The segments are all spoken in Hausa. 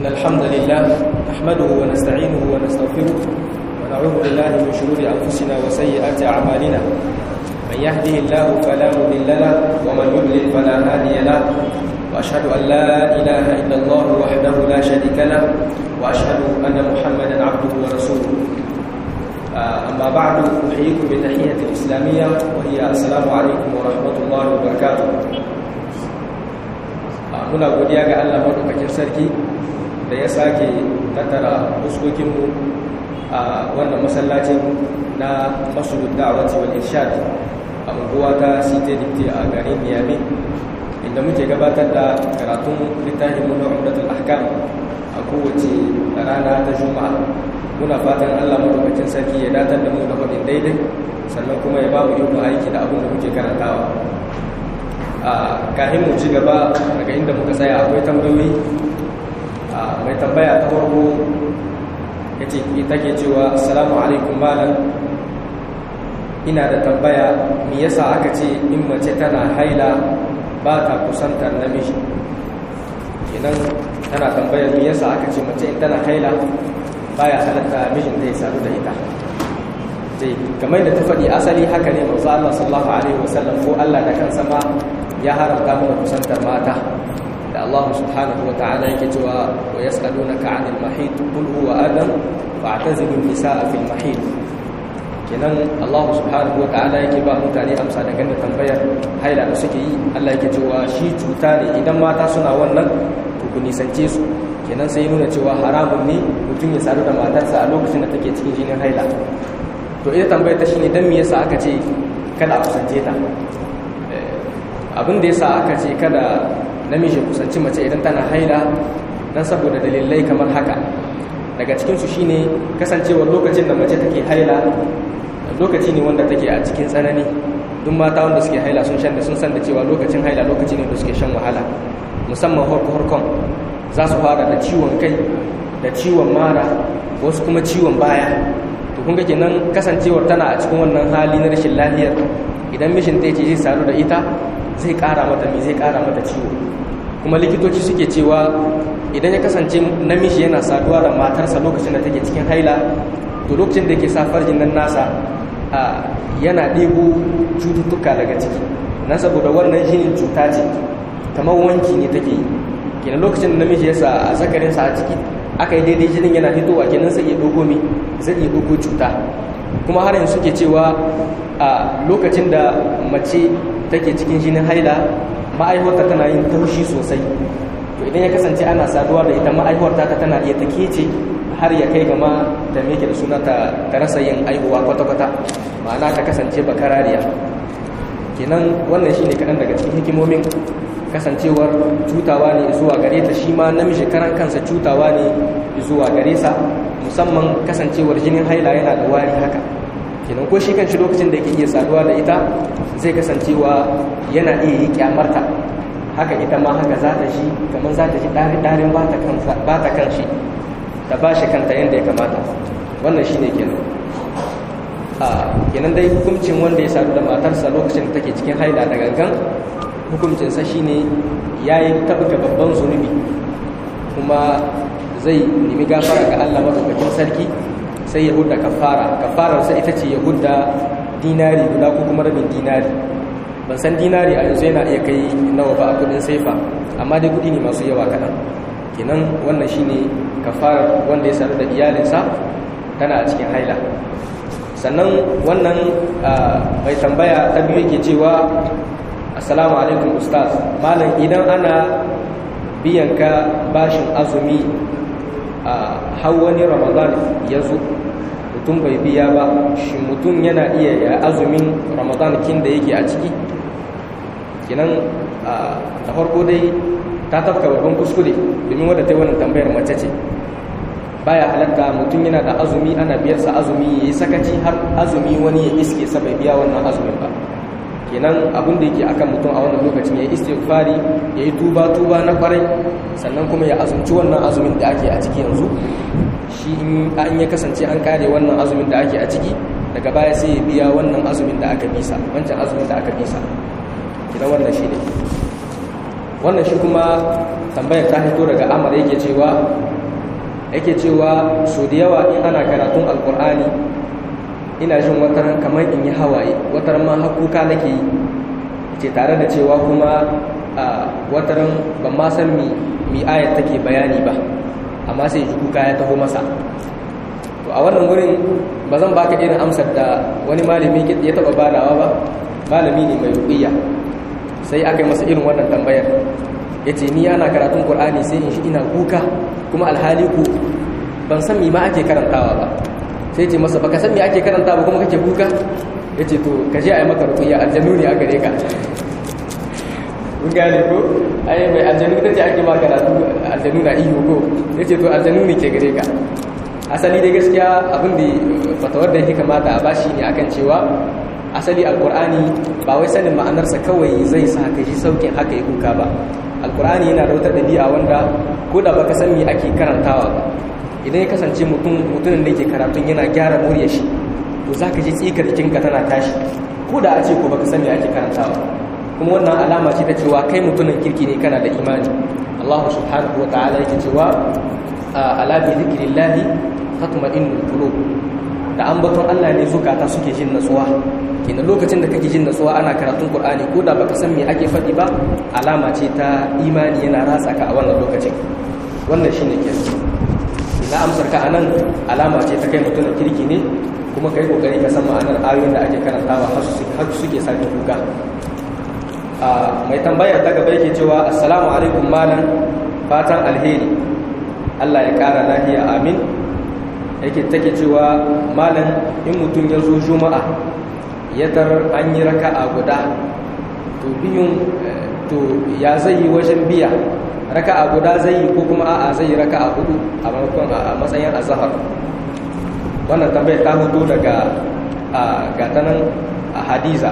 إن الحمد لله نحمده ونستعينه ونستغفره ونعوذ بالله من شرور أنفسنا وسيئات أعمالنا من يهده الله فلا مضل له ومن يضلل فلا هادي له وأشهد أن لا إله إلا الله وحده لا شريك له وأشهد أن محمدا عبده ورسوله أما بعد أحييكم بتحية الإسلامية وهي السلام عليكم ورحمة الله وبركاته muna godiya ga Allah madaukakin sarki da ya sake tattara fuskokinmu a wannan masallacin na masjidul da'wati wal irshad a unguwa ta Cité Dicté a garin Niamey inda muke gabatar da karatun littafin mu na Umdatul Ahkam a kowace rana ta Juma'a muna fatan Allah madaukakin sarki ya datar da mu da faɗin daidai sannan kuma ya ba mu yin aiki da abin da muke karantawa a kahin mu ci gaba daga inda muka tsaya akwai tambayoyi mai tambaya ta farko ya ce ita ke cewa assalamu alaikum malam ina da tambaya me yasa aka ce in mace tana haila ba ta kusantar namiji kenan tana tambayar me yasa aka ce mace in tana haila baya halatta mijin da ya sadu da ita dai kamar da ta faɗi asali haka ne manzo Allah sallallahu alaihi wasallam ko Allah da kansa ma ya haramta mana kusantar mata da Allah subhanahu wa ta'ala yake cewa wa yas'alunaka 'anil mahid qul huwa adam fa'tazilu an-nisaa fil mahid kenan Allah subhanahu wa ta'ala yake ba mutane amsa daga da tambayar haila da suke yi Allah yake cewa shi cuta ne idan mata suna wannan to ku nisance su kenan sai nuna cewa haramun ne mutum ya sadu da matarsa a lokacin da take cikin jinin haila to ita tambayar ta shine dan me yasa aka ce kada a kusance ta abin da yasa aka ce kada namiji kusanci mace idan tana haila dan saboda dalilai kamar haka daga cikin su shine kasancewar lokacin da mace take haila lokaci ne wanda take a cikin tsanani duk mata wanda suke haila sun shan da sun san da cewa lokacin haila lokaci ne da suke shan wahala musamman horko-horkon za su fara da ciwon kai da ciwon mara wasu kuma ciwon baya to kun ga kenan kasancewar tana a cikin wannan hali na rashin lafiyar idan mishin ta ce zai sadu da ita zai kara mata me zai kara mata ciwo kuma likitoci suke cewa idan ya kasance namiji yana saduwa da matarsa lokacin da take cikin haila to lokacin da yake sa farjin nan nasa yana ɗebo cututtuka daga ciki na saboda wannan jinin cuta ce kamar wanki ne take yi kenan lokacin da namiji ya sa a zakarinsa a ciki aka yi daidai jinin yana fitowa kenan sai ya dogo mi zai iya dogo cuta kuma har yanzu suke cewa a lokacin da mace take cikin jinin haila ma'aihuwarta tana yin taushi sosai to idan ya kasance ana saduwa da ita ma'aihuwarta ta tana iya take ce har ya kai gama da meke da suna ta rasa yin aihuwa kwata-kwata ma'ana ta kasance bakarariya kenan wannan shine kaɗan daga cikin hikimomin kasancewar cutawa ne zuwa gare ta shi ma namiji karan kansa cutawa ne zuwa gare sa musamman kasancewar jinin haila yana da wari haka kenan ko shi kanshi lokacin da yake iya saduwa da ita zai kasancewa yana iya yi kyamarta haka ita ma haka za ta shi kamar za ta ji ɗarin ba ta kan shi da ba shi kanta yadda ya kamata wannan shi ne kenan a kenan dai hukuncin wanda ya sadu da matarsa lokacin da take cikin haila da gangan hukuncinsa shine ya yi tabbata babban zunubi kuma zai nemi gafara ga Allah madaukakin sarki sai ya hudda kafara kafararsa ita ce ya hudda dinari guda ko kuma rabin dinari ban san dinari a yanzu yana iya kai nawa ba a kudin saifa amma dai kudi ne masu yawa kaɗan kenan wannan shine kafarar wanda ya sadu da iyalinsa tana a cikin haila sannan wannan mai tambaya ta biyu yake cewa assalamu alaikum ustaz malam idan ana biyan ka bashin azumi a har wani ramadan ya zo mutum bai biya ba shi mutum yana iya ya azumin ramadan kin da yake a ciki kinan da farko dai ta tafka babban kuskure domin wadda ta yi wannan tambayar mace ce baya halatta mutum yana da azumi ana biyarsa azumi ya yi sakaci har azumi wani ya iske sa bai biya wannan azumin ba kenan abin da yake akan mutum a wannan lokacin ya yi istighfari ya yi tuba tuba na kwarai sannan kuma ya azumci wannan azumin da ake a ciki yanzu shi in an ya kasance an kare wannan azumin da ake a ciki daga baya sai ya biya wannan azumin da aka bisa wancan azumin da aka bisa kidan wannan shi ne wannan shi kuma tambayar ta hito daga amara yake cewa yake cewa so da yawa in ana karatun alkur'ani ina jin wataran kamar in yi hawaye wataran ma hakuka nake yi ce tare da cewa kuma a wataran ban ma san mi mi ayat take bayani ba amma sai ji kuka ya taho masa to a wannan wurin ba zan baka irin amsar da wani malami ya taba badawa ba malami ne mai ruqiyya sai aka yi masa irin wannan tambayar yace ni ana karatun qur'ani sai in shi ina kuka kuma alhali ku ban san mi ma ake karantawa ba sai ce masa baka san me ake karanta ba kuma kake kuka yace to ka je a yi maka ruqiyya aljannu ne a gare ka kun gane ko ai mai aljanu ta ce ake ba karatu aljanu na iyo ko ya ce to aljanu ne ke gare ka asali dai gaskiya abin da fatawar da yake kamata a bashi ne akan cewa asali alkur'ani ba wai sanin ma'anarsa kawai zai sa ka ji saukin haka ya kuka ba alkur'ani yana da wata ɗabi'a wanda ko da baka san me ake karantawa ba idan ya kasance mutum mutumin da ke karatun yana gyara muryar shi to zaka ji tsikar jikinka tana tashi ko da a ce ko baka san me ake karantawa kuma wannan alama ce ta cewa kai mutumin kirki ne kana da imani Allah subhanahu wa ta'ala yake cewa ala bi zikrillahi tatma'innul qulub da ambaton Allah ne zukata suke jin natsuwa kenan lokacin da kake jin natsuwa ana karatun Qur'ani ko da baka san me ake faɗi ba alama ce ta imani yana ratsa ka a wannan lokacin wannan shine ke ina amsar ka anan alama ce ta kai mutumin kirki ne kuma kai kokari ka san ma'anar ayoyin da ake karantawa har suke sake kuka mai tambayar ta gaba yake cewa assalamu alaikum malam fatan alheri Allah ya kara lafiya amin yake take cewa malam in mutum ya zo juma'a ya tar an yi raka'a guda to biyun to ya zai yi wajen biya raka'a guda zai yi ko kuma a'a zai yi raka'a hudu a maimakon a matsayin azhar wannan tambayar ta hudu daga gatanan a hadiza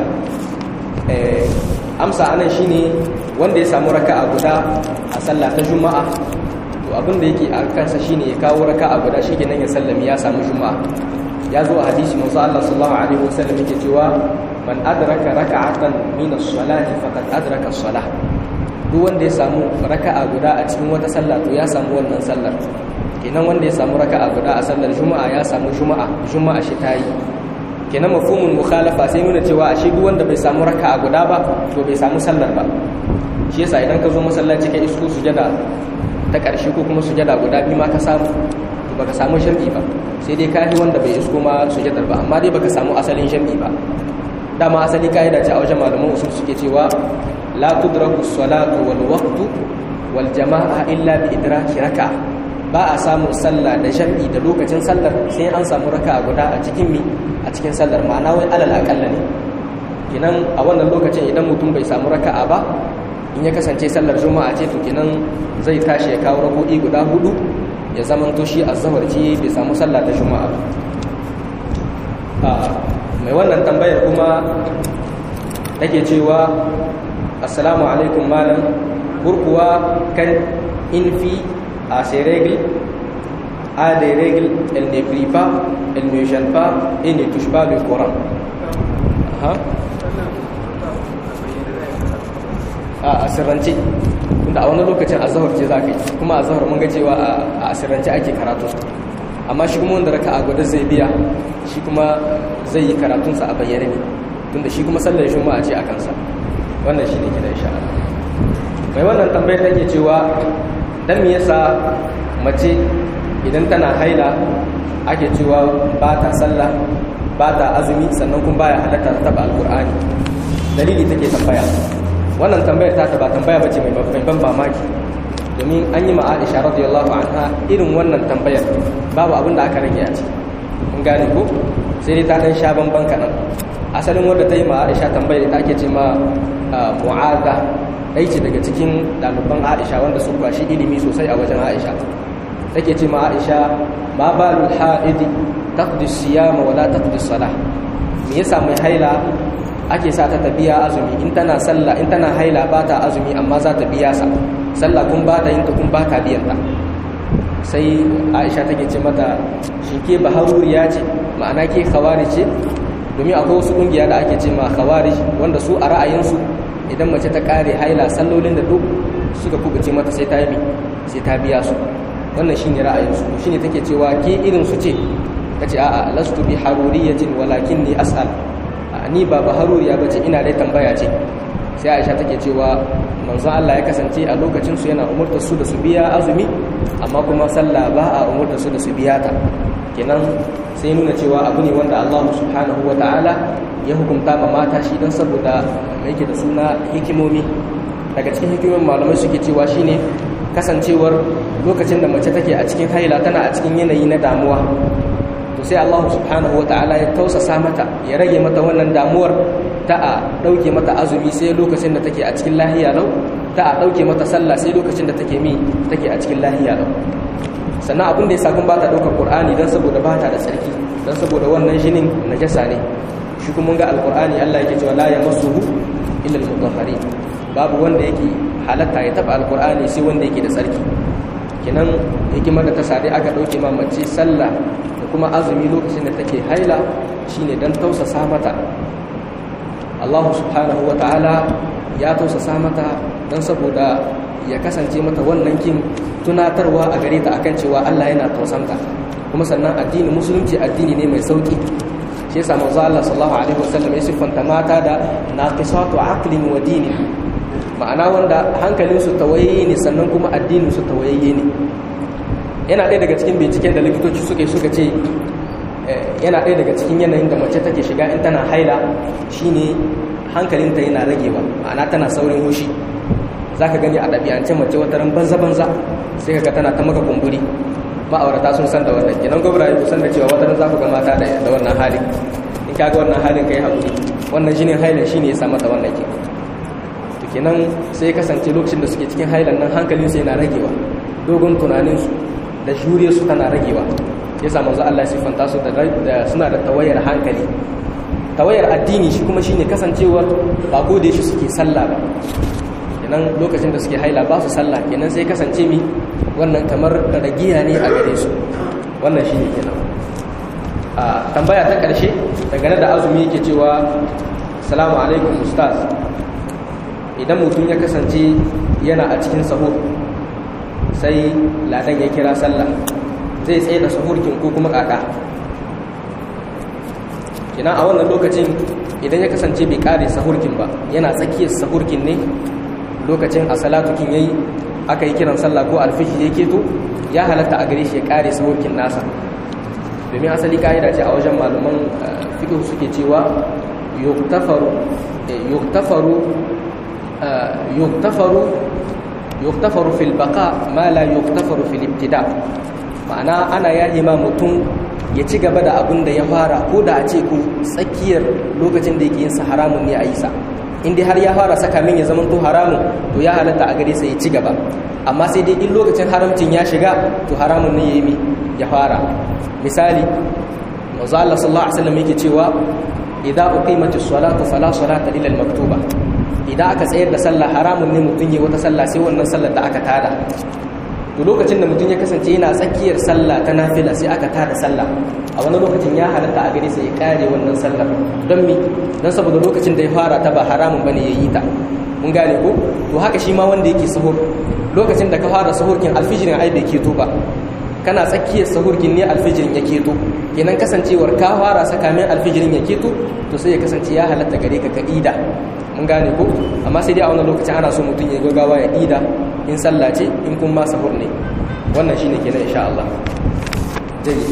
amsa anan shine wanda ya samu raka'a guda a sallah ta juma'a to abin da yake a kansa shine ya kawo raka'a guda shikenan ya sallami ya samu juma'a ya zo a hadisi manzo Allah sallallahu alaihi wasallam yake cewa man adraka raka'atan min as-salati faqad adraka as-salah duk wanda ya samu raka'a guda a cikin wata sallah to ya samu wannan sallar kenan wanda ya samu raka'a guda a sallar juma'a ya samu juma'a juma'a shi tayi kenan mafhumul mukhalafa sai nuna cewa ashe duk wanda bai samu raka'a guda ba to bai samu sallar ba shi yasa idan ka zo masallaci ka isko sujada ta ƙarshe ko kuma sujada guda biyu ma ka samu to baka samu shar'i ba sai dai kai wanda bai isko ma sujadar ba amma dai baka samu asalin shar'i ba dama asali kaida ce a wajen malaman usul suke cewa la tudraku salatu wal waqtu wal jama'a illa bi idraki raka'a ba a samun sallah da jam'i da lokacin sallar sai an samu raka guda a cikin mi a cikin sallar ma'ana wai alal akalla ne kenan a wannan lokacin idan mutum bai samu raka'a ba in ya kasance sallar juma'a ce to kenan zai tashi ya kawo rako'i guda hudu ya zaman to shi azzawar ce bai samu sallah ta juma'a ba mai wannan tambayar kuma take cewa assalamu alaikum malam kurkuwa kan in fi à ces règles, a des règles, elle ne prie pas, elle ne gêne pas et ne touche pas le Coran. Hein? a asirrance tunda a wani lokacin azahar ce za ka yi kuma azahar mun ga cewa a asirrance ake karatu amma shi kuma wanda raka a guda zai biya shi kuma zai yi karatunsa a bayyane ne tunda shi kuma sallar juma'a ce a kansa wannan shi ne gida insha Allah mai wannan tambayar take cewa dan me yasa mace idan tana haila ake cewa ba ta sallah ba ta azumi sannan kuma baya halatta ta taba alqur'ani dalili take tambaya wannan tambayar ta ba tambaya bace mai mai ban mamaki domin an yi ma Aisha radiyallahu anha irin wannan tambayar babu abin da aka rage a ci kun gane ko sai dai ta dan sha banban kanan asalin wanda ta yi ma Aisha tambayar ta ake ce ma mu'adha ɗai ce daga cikin ɗaliban aisha wanda sun kwashi ilimi sosai a wajen aisha take ce ma aisha ma balul ha'idi taqdi siyama wala taqdi salah me yasa mai haila ake sa ta tabiya azumi in tana sallah in tana haila ba ta azumi amma za ta biya sa sallah kun ba ta yin ta kun ba ka biyan ta sai aisha take ce mata shi ke baharuriya ce ma'ana ke khawari ce domin akwai wasu kungiya da ake ce ma khawarij wanda su a ra'ayinsu idan mace ta kare haila sallolin da duk suka kubuce mata sai ta yi sai ta biya su wannan shine ra'ayinsu shine take cewa ke irin su ce tace a'a lastu bi haruriyatin walakinni as'al ni ba ba haruriya bace ina dai tambaya ce sai Aisha take cewa manzon Allah ya kasance a lokacin su yana umurtar su da su biya azumi amma kuma sallah ba a umurtar su da su biya ta kenan sai nuna cewa abu ne wanda Allah subhanahu wata'ala ya hukunta ma mata shi don saboda yake da suna hikimomi daga cikin hikimomin malamai suke cewa shine kasancewar lokacin da mace take a cikin haila tana a cikin yanayi na damuwa to sai Allah subhanahu ta'ala ya tausasa mata ya rage mata wannan damuwar ta a dauke mata azumi sai lokacin da take a cikin lahiya lau ta a dauke mata sallah sai lokacin da take mi take a cikin lahiya lau sannan abin da ya sakun ba ta daukar qur'ani dan saboda ba ta da tsarki dan saboda wannan jinin najasa ne shi kuma ga alqur'ani Allah yake cewa la yamassuhu illa al-mutahharin babu wanda yake halatta ya taba alqur'ani sai wanda yake da tsarki kenan hikimar da ta sade aka dauke ma mace sallah da kuma azumi lokacin da take haila shine dan tausasa mata Allah subhanahu ta'ala ya tausasa mata dan saboda ya kasance mata wannan kin tunatarwa a gare ta akan cewa Allah yana tausanta kuma sannan addinin musulunci addini ne mai sauki shi yasa manzo Allah sallallahu alaihi wasallam ya siffanta mata da naqisatu aqlin wa dinin ma'ana wanda hankalinsu tawaye ne sannan kuma addininsu tawayayye ne yana ɗaya daga cikin binciken da likitoci suka suka ce yana ɗaya daga cikin yanayin da mace take shiga in tana haila shine hankalinta yana ragewa ma'ana tana saurin hushi za ka gani a ɗabi'ance mace wata ran banza-banza sai ka ga tana ta maka kumburi ma'aurata sun san da wannan kenan gwamnati ku san da cewa wata ran za ku ga mata da wannan halin in ka ga wannan halin ka yi haƙuri wannan shine hailan shine ya sa mata wannan ke kenan sai kasance lokacin da suke cikin hailan nan hankalinsu yana ragewa dogon tunaninsu da juriyarsu tana ragewa ya samu za Allah siffanta su da suna da tawayar hankali tawayar addini shi kuma shine kasancewar ba ko da shi suke sallah ba kenan lokacin da suke haila ba su sallah kenan sai kasance mi wannan kamar ragiya ne a gare su wannan shine kenan a tambaya ta karshe dangane da azumi yake cewa salamu alaikum ustaz idan mutum ya kasance yana a cikin sahur sai ladan ya kira sallah zai tsaye da sahurkin ko kuma kaka kina a wannan lokacin idan ya kasance bai kare sahurkin ba yana tsakiyar sahurkin ne lokacin a salatukin yayi aka yi kiran sallah ko alfiji ya keto ya halatta a gare shi ya kare sahurkin nasa domin asali ka'ida ce a wajen malaman fiqh suke cewa yuktafaru yuktafaru yuktafaru yuktafaru fil baqa ma la yuktafaru fil ibtida ma'ana ana yaje ma mutum ya ci gaba da abin da ya fara ko da a ce ku tsakiyar lokacin da yake yin sa haramun ne a yi sa in dai har ya fara saka min ya zama to haramun to ya halatta a gare sa ya ci gaba amma sai dai in lokacin haramcin ya shiga to haramun ne ya yi ya fara misali manzo Allah sallallahu alaihi wasallam yake cewa idza uqimatis salatu fala salata illa al-maktuba idan aka tsayar da sallah haramun ne mutum ya wata sallah sai wannan sallar da aka tada to lokacin da mutum ya kasance yana tsakiyar sallah ta nafila sai aka tada sallah a wani lokacin ya halatta a gare sa ya kare wannan sallar don mi don saboda lokacin da ya fara ta ba haramun bane ya yi ta mun gane ko to haka shi ma wanda yake sahur lokacin da ka fara sahurkin alfijirin ai bai keto ba kana tsakiyar sahurkin ne alfijirin ya keto kenan kasancewar ka fara sakamin alfijirin ya keto to sai ya kasance ya halatta gare ka ka ida mun gane ko amma sai dai a wannan lokacin ana so mutum ya gaggawa ya ida in sallah ce in kun ma sahur ne wannan shine kenan insha Allah jayi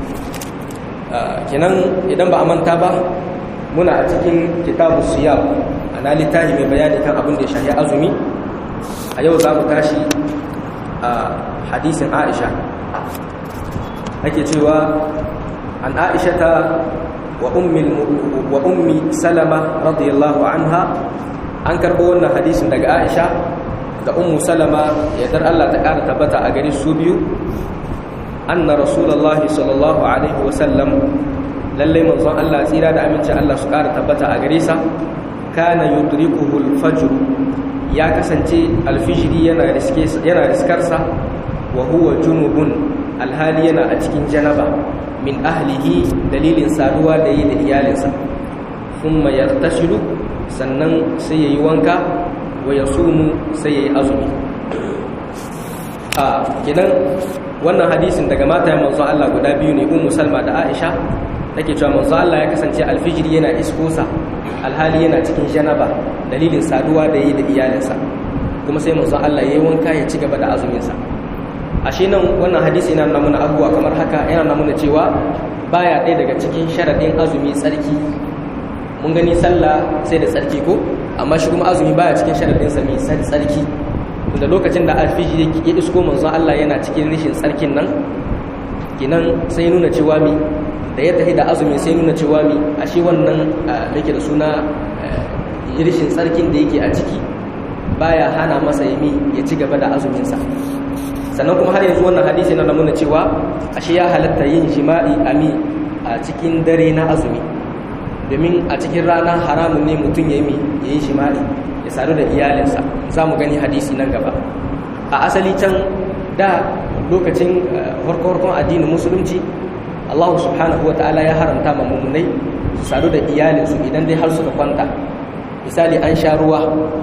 kenan idan ba a manta ba muna a cikin kitabu siyam ana littafi mai bayani kan abin da ya shahi azumi a yau za mu tashi a hadisin Aisha ake cewa an Aisha ta wa ummi salama radiyallahu anha an karɓo wannan hadisin daga aisha da ummu salama yadda allah ta ƙara tabbata a gari su biyu anna rasulullahi sallallahu alaihi wasallam lallai manzon allah tsira da aminci allah su ƙara tabbata a gare sa kana yudrikuhu al-fajr ya kasance alfijiri yana yana riskarsa wa huwa junubun alhali yana a cikin janaba min ahlihi dalilin saduwa da yi da iyalinsa thumma yartashilu sannan sai yayi wanka wa yasumu sai yayi azumi a kenan wannan hadisin daga matayen manzo Allah guda biyu ne ummu salma da aisha take cewa manzo Allah ya kasance alfijiri yana iskosa alhali yana cikin janaba dalilin saduwa da yi da iyalinsa kuma sai manzo Allah yayi wanka ya ci gaba da azumin sa ashe nan wannan hadisi yana nuna mana abubuwa kamar haka yana nuna mana cewa baya ɗaya daga cikin sharadin azumi tsarki mun gani sallah sai da tsarki ko amma shi kuma azumi baya cikin sharadin sa mai tsarki da lokacin da alfiji ya isko manzon Allah yana cikin rishin tsarkin nan kinan sai nuna cewa mi da ya tafi da azumi sai nuna cewa mi ashe wannan da yake da suna rishin tsarkin da yake a ciki baya hana masa yami ya ci gaba da azumin sa sannan kuma har yanzu wannan hadisi na nuna cewa ashe ya halatta yin jima'i ami a cikin dare na azumi domin a cikin rana haramun ne mutum ya yi ya yi jima'i ya sadu da iyalinsa za mu gani hadisi nan gaba a asali can da lokacin farko-farkon addinin musulunci allahu subhanahu wa ta'ala ya haramta ma mummunai su sadu da iyalinsu idan dai har suka kwanta misali an sha ruwa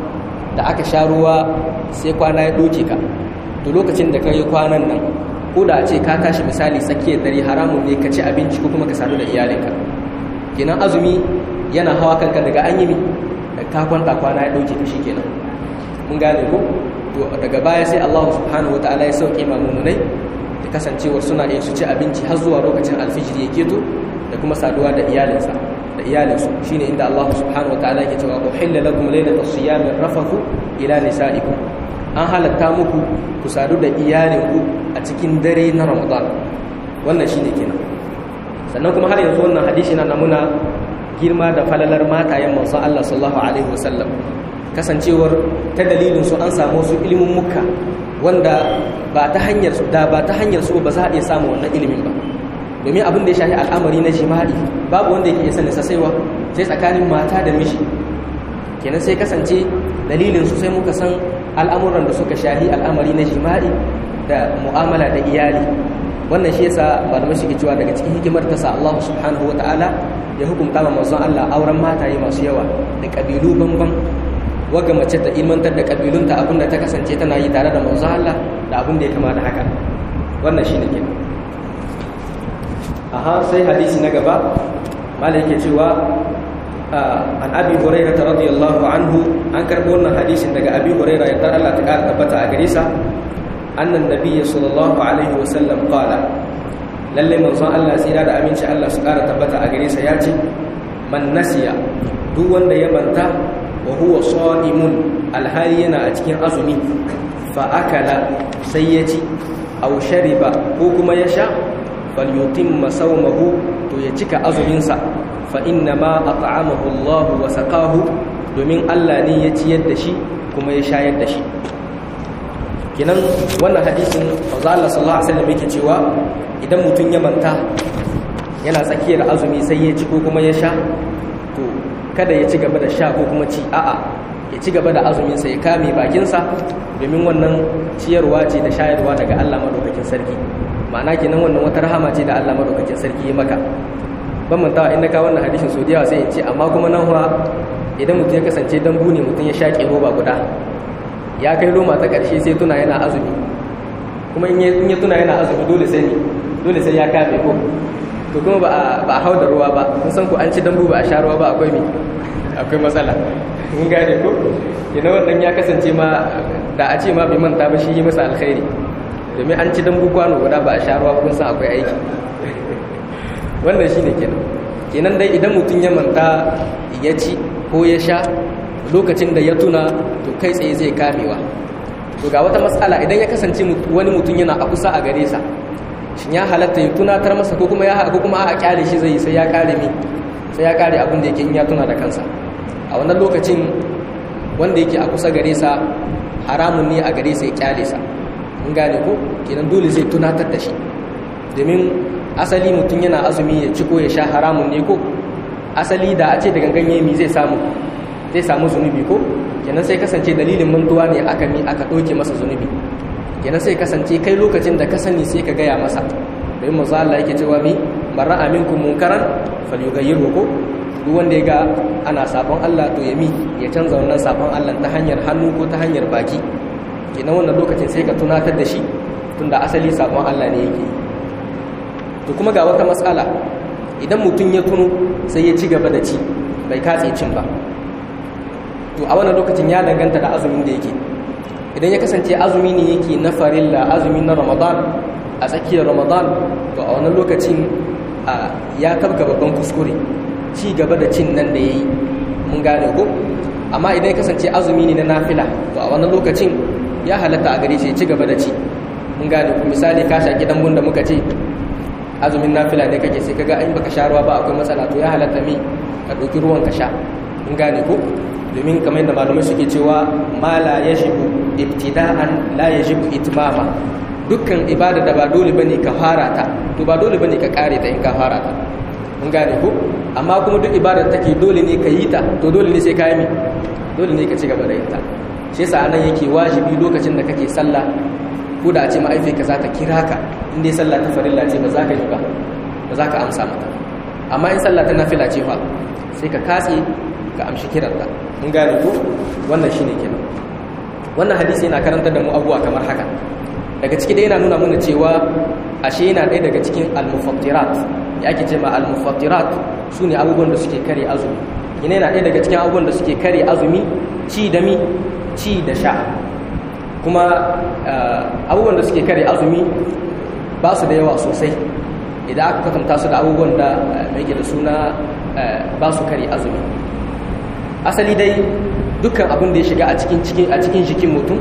da aka sha ruwa sai kwana ya doke ka to lokacin da ka yi kwanan nan ko da a ce ka tashi misali tsakiyar dare haramun ne ka ci abinci ko kuma ka sadu da iyalinka kenan azumi yana hawa kanka daga an yi da ka kwanta kwana ya dauke ka kenan mun gane ko to daga baya sai Allah subhanahu wataala ya sauke ma mumunai da kasancewar suna iya su ci abinci har zuwa lokacin alfijiri ya keto da kuma saduwa da iyalinsa da iyalinsu shine inda Allah subhanahu wataala yake cewa uhilla lakum laylatas siyami rafathu ila nisaikum an halatta muku ku sadu da iyalinku a cikin dare na Ramadan wannan shine kenan sannan kuma har yanzu wannan hadisi na namuna girma da falalar matayen manzon Allah sallallahu alaihi wasallam kasancewar ta dalilin su an samu su ilimin mukka wanda ba ta hanyar su da ba ta hanyar su ba za a iya samu wannan ilimin ba domin abin da ya shafi al'amari na jima'i babu wanda yake sanin sa saiwa sai tsakanin mata da miji kenan sai kasance dalilin su sai muka san al'amuran da suka shafi al'amari na jima'i da mu'amala da iyali wannan shi yasa malamai suke cewa daga cikin hikimar ta sa Allah subhanahu wataala ya hukunta ma manzon Allah auren mataye masu yawa da kabilu banban waga mace ta ilmantar da kabilunta abinda ta kasance tana yi tare da manzon Allah da abin da ya kama da haka wannan shine kenan aha sai hadisi na gaba malai yake cewa an abi hurairah radiyallahu anhu an karbo wannan hadisin daga abi hurairah ya Allah ta kara tabbata a gare sa annan nabiyyi sallallahu alaihi wasallam qala lalle manzon Allah tsira da aminci Allah su kara tabbata a gare sa ya ce man nasiya duk wanda ya manta wa huwa sa'imun alhali yana a cikin azumi fa akala sai ya ci aw shariba ko kuma ya sha falyutimma sawmahu to ya cika azumin sa fa inna ma at'amahu Allah wa saqahu domin Allah ne ya ciyar da shi kuma ya shayar da shi kinan wannan hadisin manzo Allah sallallahu alaihi wasallam yake cewa idan mutum ya manta yana tsakiyar azumi sai ya ci ko kuma ya sha to kada ya ci gaba da sha ko kuma ci a'a ya ci gaba da azumin sa ya kame bakin sa domin wannan ciyarwa ce da shayarwa daga Allah madaukakin sarki ma'ana kenan wannan wata rahama ce da Allah madaukakin sarki ya maka ban mantawa in ka wannan hadisin so da yawa sai in ce amma kuma nan fa idan mutum ya kasance dambu ne mutum ya shaƙe roba guda ya kai loma ta ƙarshe sai tuna yana azumi kuma in ya tuna yana azumi dole sai ne dole sai ya kame ko to kuma ba a hau da ruwa ba kun san ku an ci dambu ba a sha ruwa ba akwai mi akwai matsala mun gane ko ina wannan ya kasance ma da a ce ma bai manta ba shi yi masa alkhairi domin an ci dambu kwano guda ba a sha ruwa kun san akwai aiki wannan shine kenan kenan dai idan mutum ya manta ya ci ko ya sha lokacin da ya tuna to kai tsaye zai kamewa to ga wata matsala idan ya kasance wani mutum yana a kusa a gare sa shin ya halatta ya tunatar masa ko kuma ya ko kuma a kyale shi zai sai ya kare mi sai ya kare abin da yake in ya tuna da kansa a wannan lokacin wanda yake a kusa gare sa haramun ne a gare sa ya kyale sa in gane ko kenan dole zai tunatar da shi domin asali mutum yana azumi ya ci ko ya sha haramun ne ko asali da a ce da gangan yemi zai samu zai samu zunubi ko kenan sai kasance dalilin mantuwa ne aka mi aka ɗauke masa zunubi kenan sai kasance kai lokacin da ka sani sai ka gaya masa don manzo Allah yake cewa mi barra aminkum munkaran falyughayyirhu ko duk wanda ya ga ana sabon Allah to ya mi ya canza wannan sabon Allah ta hanyar hannu ko ta hanyar baki kenan wannan lokacin sai ka tunatar da shi tunda asali sabon Allah ne yake to kuma ga wata matsala idan mutum ya tuno sai ya ci gaba da ci bai katse cin ba to a wannan lokacin ya danganta da azumin da yake idan ya kasance azumi ne yake na farilla azumi na ramadan a tsakiyar ramadan to a wannan lokacin ya tabga babban kuskure ci gaba da cin nan da ya yi mun gane ko amma idan ya kasance azumi ne na nafila to a wannan lokacin ya halatta a gare shi ci gaba da ci mun gane ku misali ka sha gidan da muka ce azumin nafila ne kake sai kaga in baka sha ruwa ba akwai matsala to ya halatta mi ka ɗauki ruwan ka sha mun gane ko domin kamar yadda malamai suke cewa ma la yajibu ibtida'an la yajibu itmama dukkan ibada da ba dole bane ka fara ta to ba dole bane ka kare ta in ka fara ta mun gane ko amma kuma duk ibada take dole ne ka yi ta to dole ne sai ka yi mi dole ne ka ci gaba da yin ta shi yasa anan yake wajibi lokacin da kake sallah ko da a ce ma'aifinka za ta kira ka in dai sallah ta farilla ce ba za ka yi ba ba za ka amsa mata amma in sallah ta nafila ce fa sai ka katse ka amshi kiranta mun gane ko wannan shine kenan wannan hadisi yana karantar da mu abubuwa kamar haka daga ciki dai yana nuna mana cewa ashe yana ɗaya daga cikin al-mufattirat ya ake ce ma al-mufattirat su ne abubuwan da suke kare azumi yana yana ɗaya daga cikin abubuwan da suke kare azumi ci da mi ci da sha kuma abubuwan da suke kare azumi ba su da yawa sosai idan aka kwatanta su da abubuwan da mai da suna ba su kare azumi asali dai dukkan abin da ya shiga a cikin a cikin jikin mutum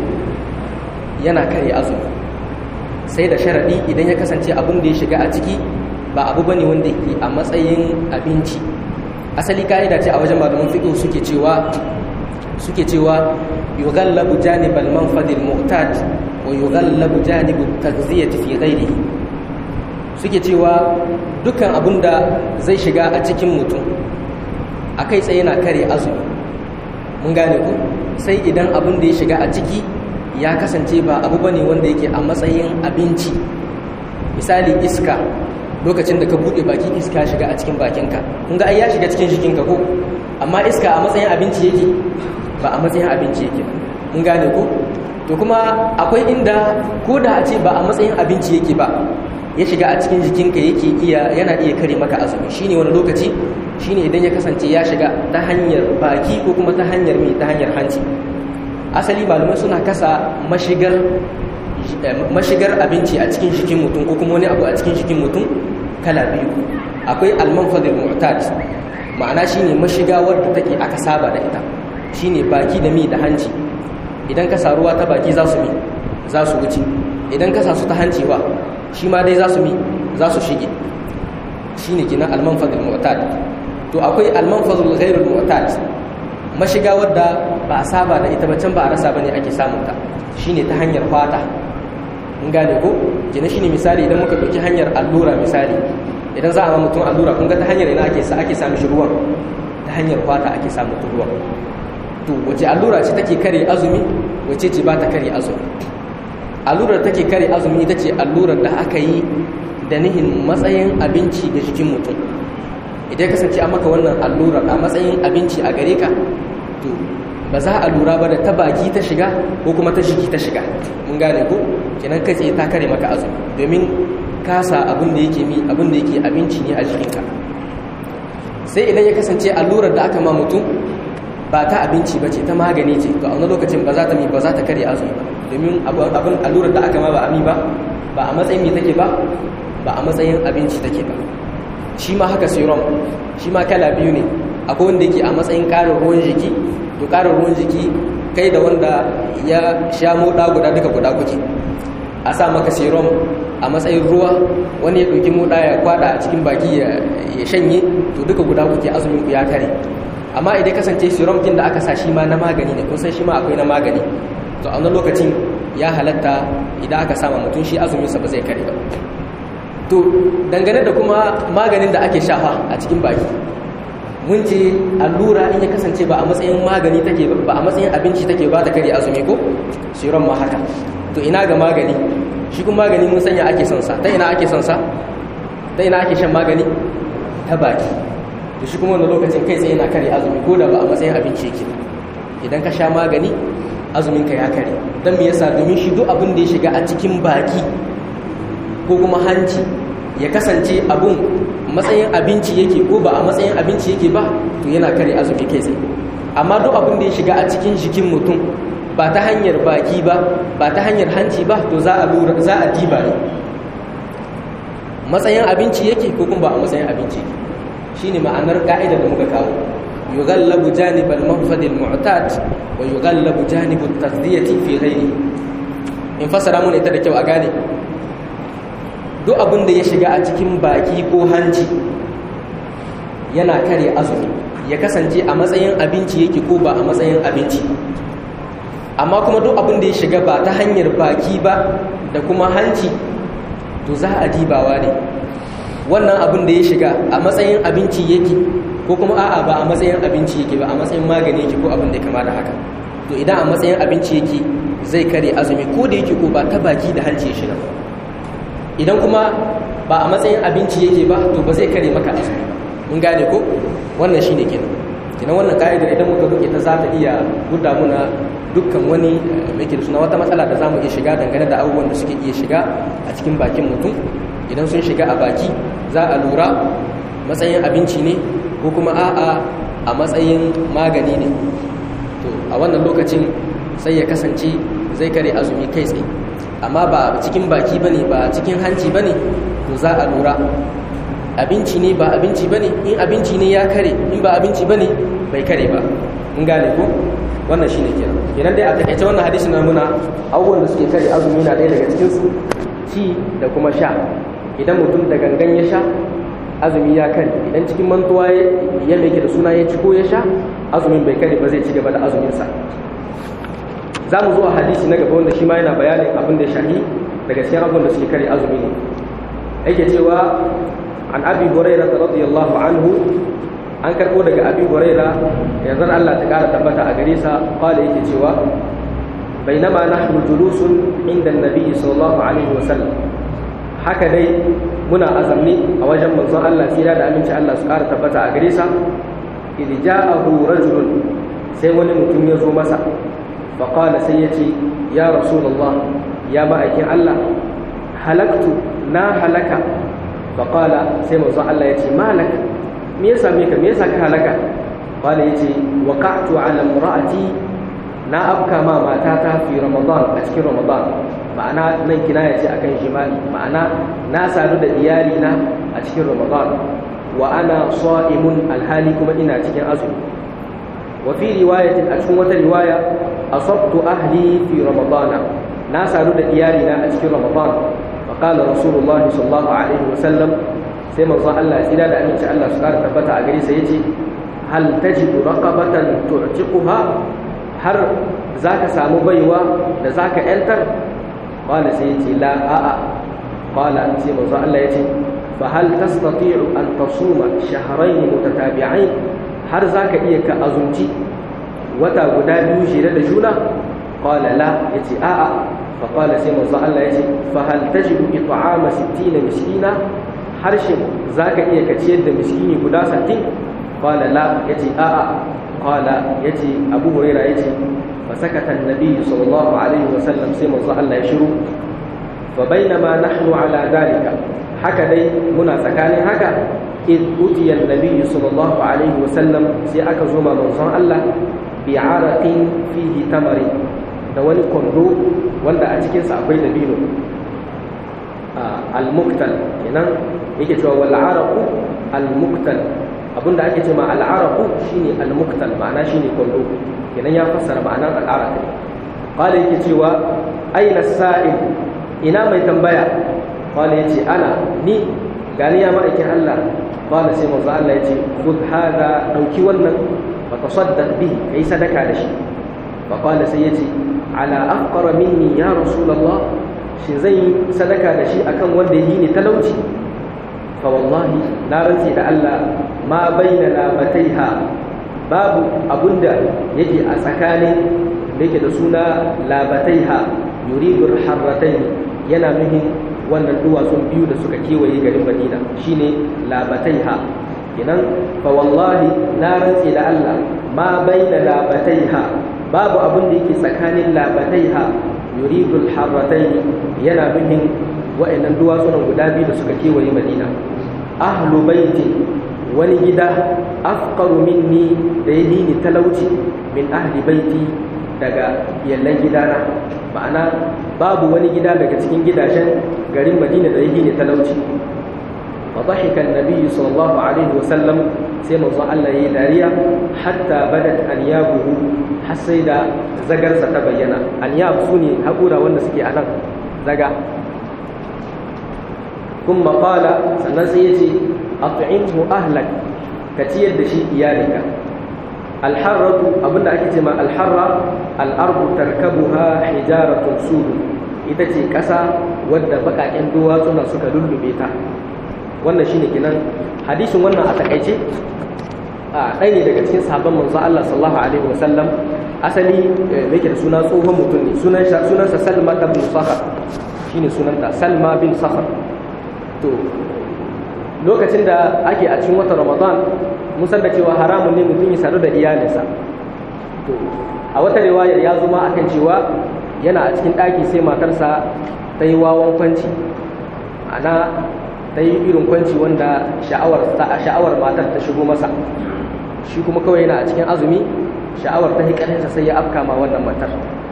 yana kare azumi sai da sharadi idan ya kasance abin da ya shiga a ciki ba abu bane wanda ke a matsayin abinci asali ka'ida ce a wajen malaman fiqh suke cewa suke cewa yughallabu janibal manfadil mu'tad wa yughallabu janibut taghziyati fi ghayrihi suke cewa dukkan abin da zai shiga a cikin mutum akai tsaye yana kare azumi mun gane ku sai idan abin da ya shiga a ciki ya kasance ba abu bane wanda yake a matsayin abinci misali iska lokacin da ka bude baki iska shiga a cikin bakinka kun ga ai ya shiga cikin jikinka ko amma iska a matsayin abinci yake ba a matsayin abinci yake mun gane ko to kuma akwai inda ko da a ce ba a matsayin abinci yake ba ya shiga a cikin jikinka yake iya yana iya kare maka azumi shine wani lokaci shine idan ya kasance ya shiga ta hanyar baki ko kuma ta hanyar mai ta hanyar hanci asali malamai suna kasa mashigar mashigar abinci a cikin jikin mutum ko kuma wani abu a cikin jikin mutum kala biyu akwai almanfadil mu'tad ma'ana shine mashiga wadda take aka saba da ita shine baki da mi da hanci idan ka sa ruwa ta baki za su mi za su wuce idan ka sa su ta hanci ba shi ma dai za su mi za su shige shine kinan almanfadil mu'tad to akwai almanfadul ghairul mu'tad mashiga wadda ba a saba da ita ba can ba a rasa bane ake samun ta shine ta hanyar fata mun gane ko kina shine misali idan muka dauki hanyar allura misali idan za a ma mutum allura kun ga ta hanyar ina ake sa ake samu shi ruwan ta hanyar fata ake samu ruwan to wace allura ce take kare azumi wace ce ba ta kare azumi allurar take kare azumi ita ce allurar da aka yi da nihin matsayin abinci ga jikin mutum idan kasance an maka wannan allurar a matsayin abinci a gare ka to ba za a lura ba da ta baki ta shiga ko kuma ta jiki ta shiga mun gane ko kenan kai tsaye ta kare maka azumi domin kasa abin da yake mi abin da yake abinci ne a jikinka sai idan ya kasance allurar da aka ma mutum ba ta abinci ba ce ta magani ce to a wani lokacin ba za ta mi ba za ta kare azumi ba domin abin allurar da aka ma ba ami ba ba a matsayin me take ba ba a matsayin abinci take ba shi ma haka serum shi ma kala biyu ne akwai wanda yake a matsayin ƙarin ruwan jiki to ƙarin ruwan jiki kai da wanda ya sha moɗa guda duka guda kuke a sa maka serum a matsayin ruwa wani ya ɗauki moɗa ya kwada a cikin baki ya shanye to duka guda kuke azumin ku ya kare amma idan kasance serum kin da aka sa shi ma na magani ne kun san shi ma akwai na magani to a wani lokacin ya halatta idan aka sama mutum shi azuminsa ba zai kare ba to dangane da kuma maganin da ake shafa a cikin baki mun ce allura in ya kasance ba a matsayin magani take ba a matsayin abinci take ba ta kare azumi ko shiron ma haka to ina ga magani shi kuma magani mun sanya ake son sa ta ina ake son sa ta ina ake shan magani ta baki to shi kuma wani lokacin kai tsaye na kare azumi ko da ba a matsayin abinci yake idan ka sha magani azumin ka ya kare dan me yasa domin shi duk abin da ya shiga a cikin baki ko kuma hanci ya kasance abun matsayin abinci yake ko ba a matsayin abinci yake ba to yana kare azumi kai tsaye amma duk abin da ya shiga a cikin jikin mutum ba ta hanyar baki ba ba ta hanyar hanci ba to za a lura za a diba ne matsayin abinci yake ko kuma ba a matsayin abinci yake shine ma'anar ka'idar da muka kawo yughallabu janibal manfadil mu'tad wa yughallabu janibut taghdiyati fi ghayri in fasara mun ita da kyau a gane duk abin da ya shiga a cikin baki ko hanci yana kare azumi ya kasance a matsayin abinci yake ko ba a matsayin abinci amma kuma duk abin da ya shiga ba ta hanyar baki ba da kuma hanci to za a dibawa ne wannan abin da ya shiga a matsayin abinci yake ko kuma a'a ba a matsayin abinci yake ba a matsayin magani yake ko abin da ya kama da haka to idan a matsayin abinci yake zai kare azumi ko da yake ko ba ta baki da hanci ya shiga idan kuma ba a matsayin abinci yake ba to ba zai kare maka azumi mun gane ko wannan shine kenan kenan wannan ka'idar idan muka buke ta za ta iya guda muna dukkan wani mai da suna wata matsala da zamu iya shiga dangane da abubuwan da suke iya shiga a cikin bakin mutum idan sun shiga a baki za a lura matsayin abinci ne ko kuma a'a a matsayin magani ne to a wannan lokacin sai ya kasance zai kare azumi kai tsaye amma ba cikin baki bane ba cikin hanci bane to za a lura abinci ne ba abinci bane in abinci ne ya kare in ba abinci bane bai kare ba in gane ko wannan shine kenan idan dai a takaice wannan hadisi na muna abubuwan da suke kare azumi na ɗaya daga cikin su ci da kuma sha idan mutum da gangan ya sha azumi ya kare idan cikin mantuwa ya mai da suna ya ci ko ya sha azumin bai kare ba zai ci gaba da azumin sa za mu zuwa hadisi na gaba wanda shi ma yana bayanin abin da shahi daga cikin abubuwan da suke kare azumi ne yake cewa an abi hurairah radiyallahu anhu an karbo daga abi hurairah yanzu Allah ta kara tabbata a gare sa qala yake cewa bainama nahnu julusun inda annabi sallallahu alaihi wasallam haka dai muna azamni a wajen manzon Allah tsira da aminci Allah su kara tabbata a gare sa idh ja'ahu rajulun sai wani mutum ya zo masa فقال سيتي يا رسول الله يا مأيكين الله هلكت نا هلك فقال سيما الله يتي ما لك ميسا ميكا ميسا كهلك قال يتي وقعت على امرأتي نا أبكى ما ماتاتا في رمضان أشكي رمضان ma'ana nan kinaya ce akan jimali ma'ana na sadu da iyalina a cikin ramadan wa ana sa'imun alhali kuma ina cikin azumi وفي رواية أشكو رواية أصبت أهلي في رمضان ناس أرد إيالنا أشكي رمضان فقال رسول الله صلى الله عليه وسلم سيما الله الله سيدا لأن شاء الله سكار تبتع أقري سيجي هل تجد رقبة تعتقها هل ذاك سامو بيوا ذاك أنتر قال سيجي لا آآ قال سيما الله الله يجي فهل تستطيع أن تصوم شهرين متتابعين har za ka iya ka azumci wata guda biyu shirya da juna ƙwala la ya ce a'a fa ƙwala sai manzo Allah ya ce fa hal tajidu it'ama 60 miskina harshen za ka iya ka ciyar da miskini guda 60 ƙwala la ya ce a'a ƙwala ya ce abu huraira ya ce fa sakata annabi sallallahu alaihi wa sallam sai manzo Allah ya shiru fa bainama nahnu ala dalika haka dai muna tsakanin haka إذ أتي النبي صلى الله عليه وسلم سي أكا زوما منظر الله بعرق فيه تمر دواني كندو واندا أتكين سأقوي دبينو آه المقتل كنان يكي توا والعرق المقتل abin da ake ce ma al'araku shine al-muktal ma'ana shine kwallo kenan ya fassara ma'anar al'arak qala yake cewa aina sa'il ina mai tambaya qala yace ana ni gani ya ma'aikin Allah qala sai manzo Allah yace khudh hada dauki wannan fa tasaddaq bihi kai sadaka da shi fa qala sai yace ala afqara minni ya rasulullah shi zai sadaka da shi akan wanda yi ni talauci fa wallahi na rantsi da Allah ma bainana bataiha babu abunda yake a tsakanin da yake da suna labataiha yuridu harratayn yana nuhin wannan duwatsun biyu da suka kewaye garin madina shine labataiha kenan fa wallahi na rantse da Allah ma baina labataiha babu abin da yake tsakanin labataiha yuridul harratai yana nufin wa'annan duwatsunan guda biyu da suka kewaye madina ahlu baiti wani gida afqaru minni da ya ni talauci min ahli baiti daga yallan gidana ma'ana babu wani gida daga cikin gidajen garin madina da ya ni talauci فضحك النبي صلى الله عليه وسلم سيما الله يداريا حتى بدت أنيابه حسيدا زجر ستبينا أنياب سوني هقورا والنسكي أنا زجا ثم قال سنسيتي أطعمه أهلك كتير دشي إيالك الحرة أبدا أكتما الحرة الأرض تركبها حجارة سود ita ce ƙasa wadda baƙaƙen duwatsuna suka lullube ta wannan shine kenan hadisin wannan a takaice a ɗaya ne daga cikin sabon manzo Allah sallallahu alaihi wasallam asali me yake da suna tsohon mutum ne sunan sunansa Salma ibn Sakhar shine sunanta Salma bin Sakhar to lokacin da ake a cikin watan Ramadan mun san da cewa haramun ne mutum ya sadu da iyalinsa to a wata riwayar ya zo ma akan cewa yana a cikin ɗaki sai matarsa ta yi wawan kwanci ana ta yi irin kwanci wanda sha'awar matar ta shigo masa shi kuma kawai yana a cikin azumi sha'awar ta hikarinsa sai ya afka ma wannan matar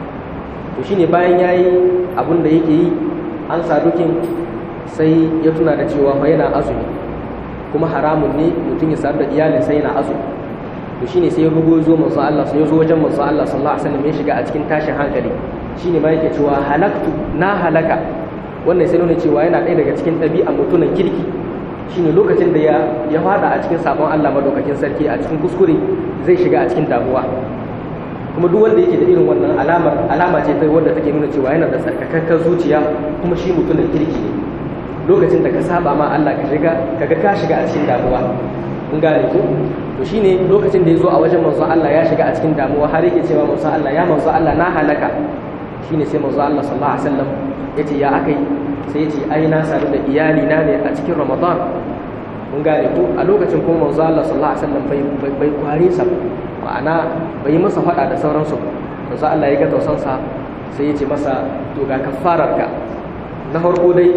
to shine bayan ya yi abin da yake yi an sadukin sai ya tuna da cewa fa yana azumi kuma haramun ne mutum ya sadu da iyalin sai yana azumi to shine sai ya rugo zo manzo Allah sai ya zo wajen manzo Allah sallallahu alaihi wasallam ya shiga a cikin tashin hankali shine ma yake cewa halaktu na halaka wannan sai nuna cewa yana ɗaya daga cikin ɗabi'an mutumin kirki shine lokacin da ya ya fada a cikin sabon Allah madaukakin sarki a cikin kuskure zai shiga a cikin damuwa kuma duk wanda yake da irin wannan alamar alama ce ta wanda take nuna cewa yana da tsarkakakkar zuciya kuma shi mutumin kirki ne lokacin da ka saba ma Allah ka shiga kaga ka shiga a cikin damuwa kun gane ko to shine lokacin da ya zo a wajen manzon Allah ya shiga a cikin damuwa har yake cewa manzon Allah ya manzon Allah na halaka shine sai manzon Allah sallallahu alaihi wasallam yace ya akai sai yace ai na sadu da iyali na ne a cikin Ramadan mun gane ko a lokacin kuma manzon Allah sallallahu alaihi wasallam bai bai kware sa ma'ana bai masa fada da sauransu manzon Allah ya ga tausansa sai yace masa to ga kafararka na farko dai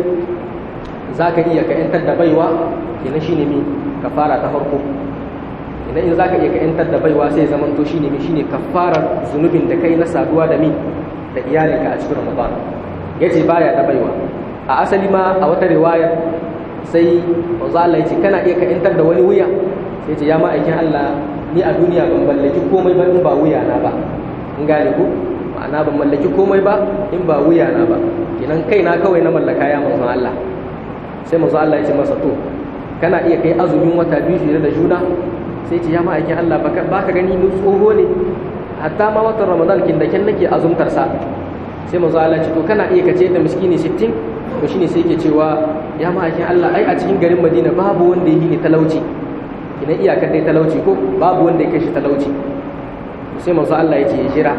za ka iya ka ‘yantar da baiwa kenan shi ne mi kafara ta farko idan in za ka iya ka ‘yantar da baiwa sai zaman to shi ne mi shi ne kafarar zunubin da kai na saduwa da mi da iyalinka a cikin ramadan ya ce baya da baiwa a asali ma a wata riwayar sai wanzu Allah ya ce kana iya ka ‘yantar da wani wuya sai ce ya ma'aikin Allah ni a duniya ban mallaki komai ba in ba wuya na ba in gane ku ma'ana ban mallaki komai ba in ba wuya na ba kenan kaina kawai na mallaka ya manzon Allah sai manzo Allah ya ce masa to kana iya kai azumin wata biyu jere da juna sai ce ya ma'aikin Allah baka gani ni tsoho ne hatta ma watan Ramadan kin da kin nake azumtar sa sai manzo Allah ya ce to kana iya kace da miskini 60 to shine sai yake cewa ya ma'aikin Allah ai a cikin garin Madina babu wanda yake ni talauci ina iyakar dai talauci ko babu wanda yake shi talauci sai manzo Allah ya ce ya jira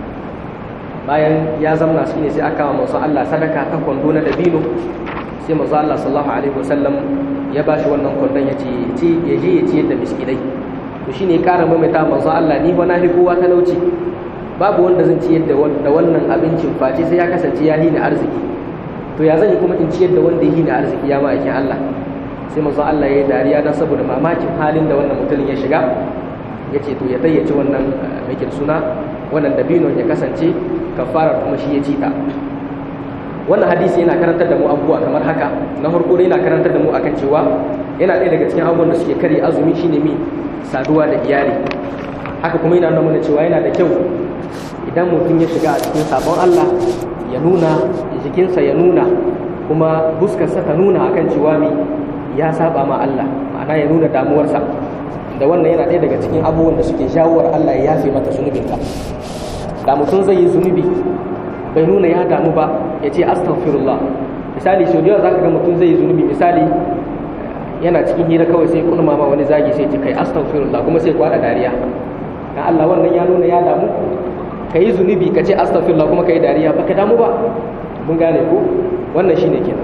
bayan ya zamna shine sai aka wa manzo Allah sadaka ta kwando na dabino sai manzo Allah sallallahu alaihi wasallam ya bashi wannan kwandon ya ce ya je ya ciyar da miskinai to shine ya kara maimaita manzo Allah ni fa na fi kowa talauci babu wanda zan ciyar da wannan abincin face sai ya kasance ya hina arziki to ya zan yi kuma in ciyar da wanda ya hina arziki ya ma'aikin Allah sai manzo Allah ya yi dariya don saboda mamakin halin da wannan mutumin ya shiga ya ce to ya tayyace wannan mai suna wannan dabinon ya kasance kafarar kuma shi ya ci ta wannan hadisi yana karantar da mu abubuwa kamar haka na farko dai yana karantar da mu akan cewa yana ɗaya daga cikin abubuwan da suke kare azumi shine mi saduwa da iyali haka kuma yana nuna cewa yana da kyau idan mutum ya shiga a cikin sabon Allah ya nuna jikinsa ya nuna kuma buskarsa ta nuna akan cewa mi ya saba ma Allah ma'ana ya nuna damuwarsa da wannan yana ɗaya daga cikin abubuwan da suke shawar Allah ya yafe mata zunubinka da mutum zai yi zunubi bai nuna ya damu ba ya ce astaghfirullah misali sau da yawa za ka ga mutum zai yi zunubi misali yana cikin hira kawai sai kulma ma wani zagi sai ce kai astaghfirullah kuma sai kwada dariya dan Allah wannan ya nuna ya damu ka yi zunubi ka ce astaghfirullah kuma ka yi dariya baka damu ba mun gane ko wannan shine kenan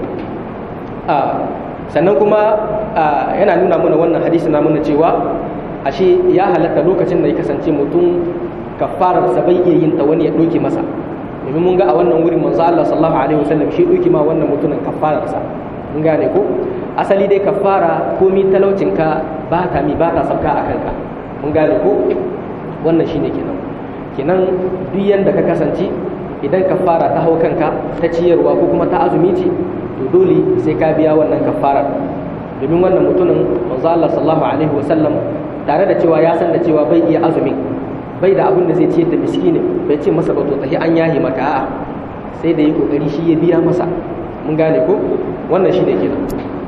a sannan kuma yana nuna mana wannan hadisi na nuna cewa ashe ya halatta lokacin da ya kasance mutum kafarar sa bai iya yin ta wani ya doke masa domin mun ga a wannan wurin manzo Allah sallallahu alaihi wasallam shi doke ma wannan mutumin kafarar sa mun gane ko asali dai kafara komi talaucin ka ba ta mi ba ta sabka a kanka mun gane ko wannan shine kenan kenan duk yanda ka kasance idan kafara ta hau kanka ta ciyarwa ko kuma ta azumi ce to dole sai ka biya wannan kafarar domin wannan mutumin manzo Allah sallallahu alaihi wasallam tare da cewa ya san da cewa bai iya azumi bai da abin da zai ciyar da miskini bai ce masa ba to tahi an yahi maka a'a sai da yi kokari shi ya biya masa mun gane ko wannan shine kenan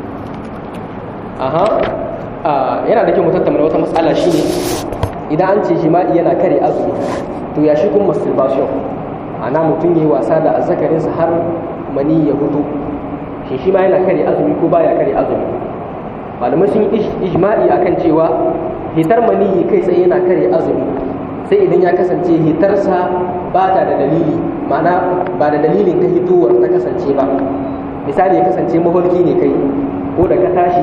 aha yana da kyau mu tattauna wata matsala shine idan an ce jima'i yana kare azumi to ya shi kuma masturbation ana mutum yi wasa da azzakarinsa har mani ya hudu shi shi ma yana kare azumi ko baya kare azumi malamai sun yi ijma'i akan cewa hitar mani kai tsaye yana kare azumi sai idan ya kasance hitarsa ba ta da dalili ma'ana ba da dalilin ta hitowar ta kasance ba misali ya kasance maholki ne kai ko da ka tashi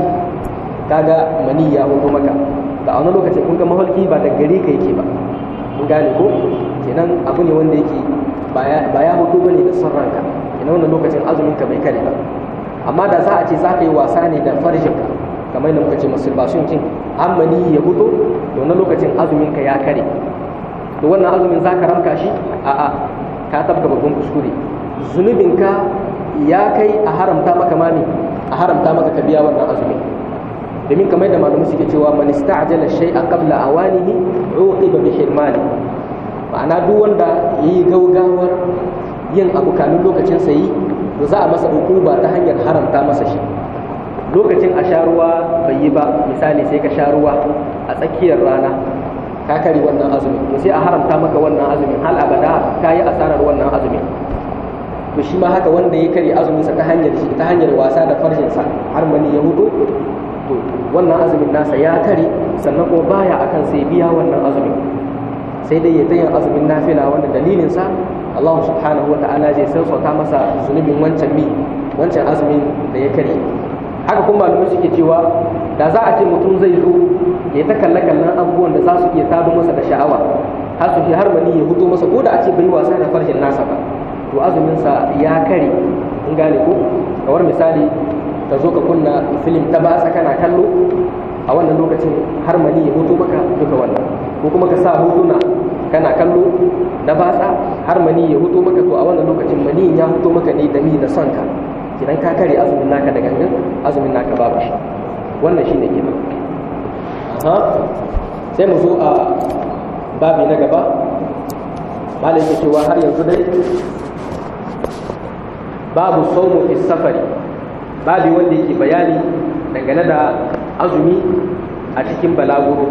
kaga mani ya hudu maka da a wani lokacin kun ga maholki ba da gare ka yake ba kun gane ko kenan abu ne wanda yake ba ya hudu bane da son ranka kenan wannan lokacin azumin ka bai kare ba amma da za a ce za ka yi wasa ne da farjin ka kamar yadda muka ce masturbation kin amani ya hudu to wannan lokacin azumin ka ya kare to wannan azumin za ka ramka shi a'a ka tabka babban kuskure zunubin ka ya kai a haramta maka mami a haramta maka ka biya wannan azumin domin kamar da malamai suke cewa man ista'jala shay'a qabla awanihi uqiba bi hirmani ma'ana duk wanda yayi gaugawar yin abu kamin lokacin sa yi to za a masa hukuma ta hanyar haramta masa shi lokacin a sha ruwa bai yi ba misali sai ka sha ruwa a tsakiyar rana ka kare wannan azumin to sai a haramta maka wannan azumin hal abada ka yi asarar wannan azumin to shi ma haka wanda ya kare azuminsa ta hanyar shi ta hanyar wasa da farjinsa har mani ya hudu to wannan azumin nasa ya kare sannan kuma baya akan sai biya wannan azumin sai dai ya tayin azumin nafila wanda dalilin sa Allah subhanahu wa ta'ala zai sassauta masa zunubin wancan mi wancan azumin da ya kare haka kuma malamai suke cewa da za a ce mutum zai zo ya ta kalle kallon abubuwan da za su iya tado masa da sha'awa har su har mani ya hudo masa ko da a ce bai wasa da farjin nasa ba to azumin sa ya kare in gane ko kamar misali ka zo ka kunna filim ta batsa kana kallo a wannan lokacin har mani ya hoto maka duka wannan ko kuma ka sa hotuna kana kallo na batsa har mani ya hoto maka to a wannan lokacin mani ya hoto maka ne da ni da son ka idan ka kare azumin naka da gangan azumin naka babu shi wannan shine kenan ha sai mu zo a babi na gaba malai yake cewa har yanzu dai babu saumu fi safari babi wanda yake bayani dangane da azumi a cikin balaguro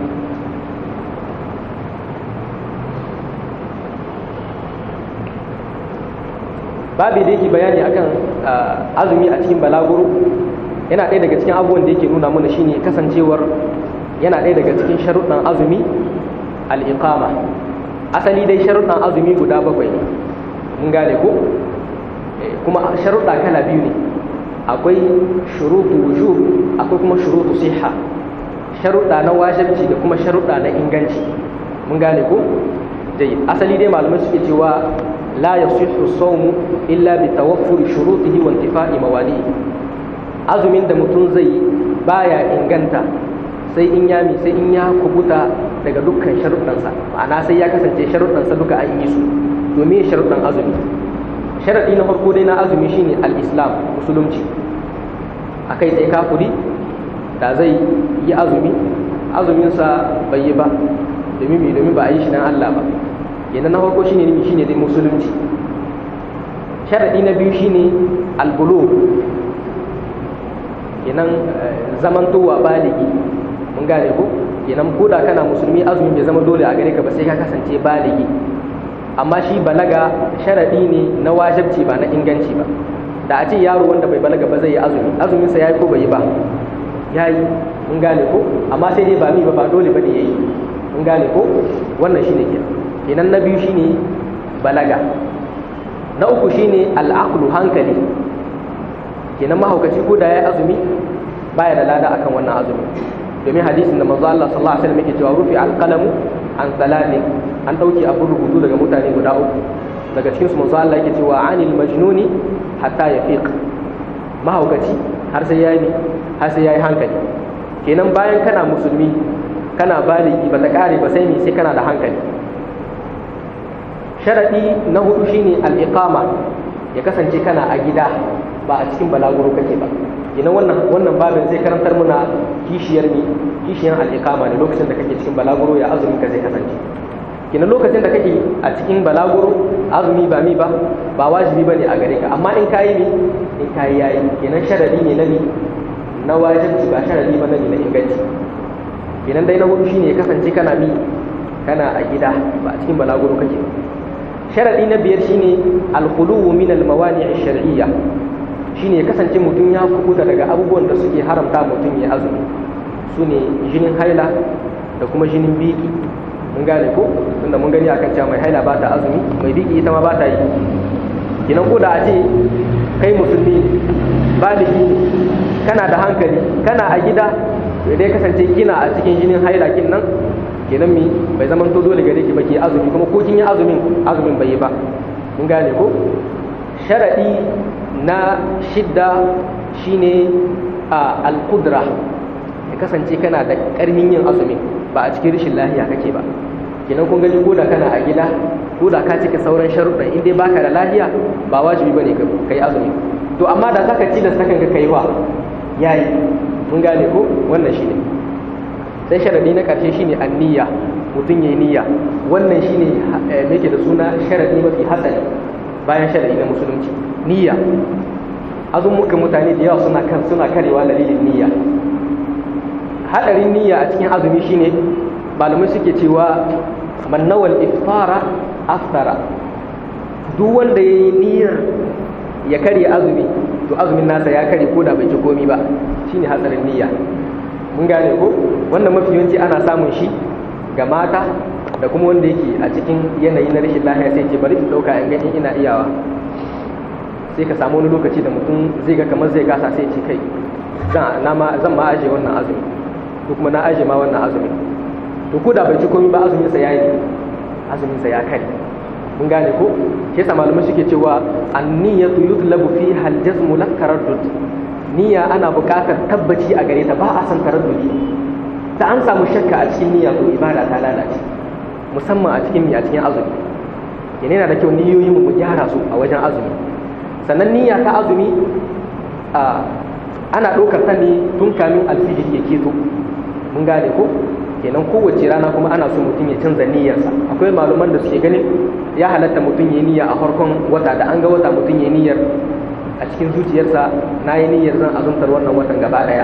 babi da yake bayani akan azumi a cikin balaguro yana ɗaya daga cikin abubuwan da yake nuna mana shine kasancewar yana ɗaya daga cikin sharuɗan azumi al'iqama asali dai sharuɗan azumi guda bakwai ne mun gane ko kuma sharuɗa kala biyu ne akwai shurutu wujub akwai kuma shurutu siha sharuɗa na wajibci da kuma sharuɗa na inganci mun gane ko dai asali dai malamai suke cewa la yasihu sawmu illa bi tawaffuri shurutihi wa intifa'i mawali azumin da mutum zai baya inganta sai in ya sai in ya kubuta daga dukkan sharuɗansa ma'ana sai ya kasance sharuɗansa duka an yi su domin sharuɗan azumi sharaɗi na farko dai na azumi shine al-islam musulunci a kai tsaye kafuri da zai yi azumi azuminsa bai yi ba domin mai domin ba a yi shi dan Allah ba kenan na farko shine nimi shine dai musulunci sharaɗi na biyu shine al-bulu kenan zamantowa baligi mun gane ko kenan ko da kana musulmi azumi bai zama dole a gare ka ba sai ka kasance baligi amma shi balaga sharaɗi ne na wajabci ba na inganci ba da a ce yaro wanda bai balaga ba zai yi azumi azuminsa ya yi ko bai yi ba ya yi mun gane ko amma sai dai ba mi ba ba dole ba ne ya yi mun gane ko wannan shi ne kenan na biyu shine balaga na uku shine al'aqlu hankali kenan mahaukaci ko da ya yi azumi baya da lada akan wannan azumi domin hadisin da manzo Allah sallallahu alaihi wasallam yake cewa rufi alqalamu an salatin an dauke abun rubutu daga mutane guda uku daga cikin su manzo Allah yake cewa anil majnuni hatta yafiq mahaukaci har sai yayi har sai yayi hankali kenan bayan kana musulmi kana baligi ba ta kare ba sai me sai kana da hankali sharadi na hudu shine al-iqama ya kasance kana a gida ba a cikin balaguro kake ba kenan wannan wannan babin zai karantar muna kishiyar ni kishiyar al-iqama ne lokacin da kake cikin balaguro ya azumi ka zai kasance kenan lokacin da kake a cikin balaguro azumi ba mi ba ba wajibi bane a gare ka amma in kayi ni in kayi yayi kenan sharadi ne na ni na wajibi ba sharadi ba na ni na inganci kenan dai na hudu shine ya kasance kana mi kana a gida ba a cikin balaguro kake sharadi na biyar shine al-khuluwu min al-mawani' ash-shar'iyya shine ya kasance mutum ya kubuta daga abubuwan da suke haramta mutum ya azumi sune jinin haila da kuma jinin biki mun gane ko tunda mun gani akan cewa mai haila ba ta azumi mai biki ita ma ba ta yi kinan ko da a ce kai musulmi baligi kana da hankali kana a gida dai kasance kina a cikin jinin haila kin nan kenan mi bai zaman to dole gare ki ba ki azumi kuma ko kin yi azumin azumin bai yi ba mun gane ko sharadi na shidda shine a al-qudra ya kasance kana da karmin yin azumi ba a cikin rashin lafiya kake ba kenan kun gani koda kana a gida koda ka cika sauran sharuɗan in dai baka da lafiya ba wajibi bane ka kai azumi to amma da zaka ci da sakan ka kai wa yayi mun gane ko wannan shine sai sharadi na karshe shine anniya mutum yayi niyya wannan shine me yake da suna sharadi mafi hatsari bayan sharadi na musulunci niyya azumukan mutane da yawa suna kan suna karewa dalilin niyya hadarin niyya a cikin azumi shine malamai suke cewa man nawal iftara aftara duk wanda ya yi niyyar ya karya azumi to azumin nasa ya karye ko da bai ci komi ba shine hatsarin niyya mun gane ko wannan mafi yawanci ana samun shi ga mata da kuma wanda yake a cikin yanayi na rashin lafiya sai ce bari in dauka in gani ina iyawa sai ka samu wani lokaci da mutum zai ga kamar zai gasa sai ce kai zan ma aje wannan azumi ko kuma na aje ma wannan azumi to ko da bai ci komai ba azumin sa yayi azumin sa ya kai mun gane ko ke sa malamai suke cewa an-niyyatu yutlabu fiha al-jazmu la taraddud niyya ana buƙatar tabbaci a gare ta ba a san taraddudi ta an samu shakka a cikin niyya ko ibada ta lalace musamman a cikin a cikin azumi yana da kyau niyoyin mu gyara su a wajen azumi sannan niyya ta azumi ana ɗaukar ta ne tun kamin alfijir ya keto mun gane ko kenan kowace rana kuma ana so mutum ya canza niyyarsa akwai maluman da suke ganin ya halatta mutum ya niyya a farkon wata da an ga wata mutum ya niyyar a cikin zuciyarsa na yi niyyar zan azumtar wannan watan gaba daya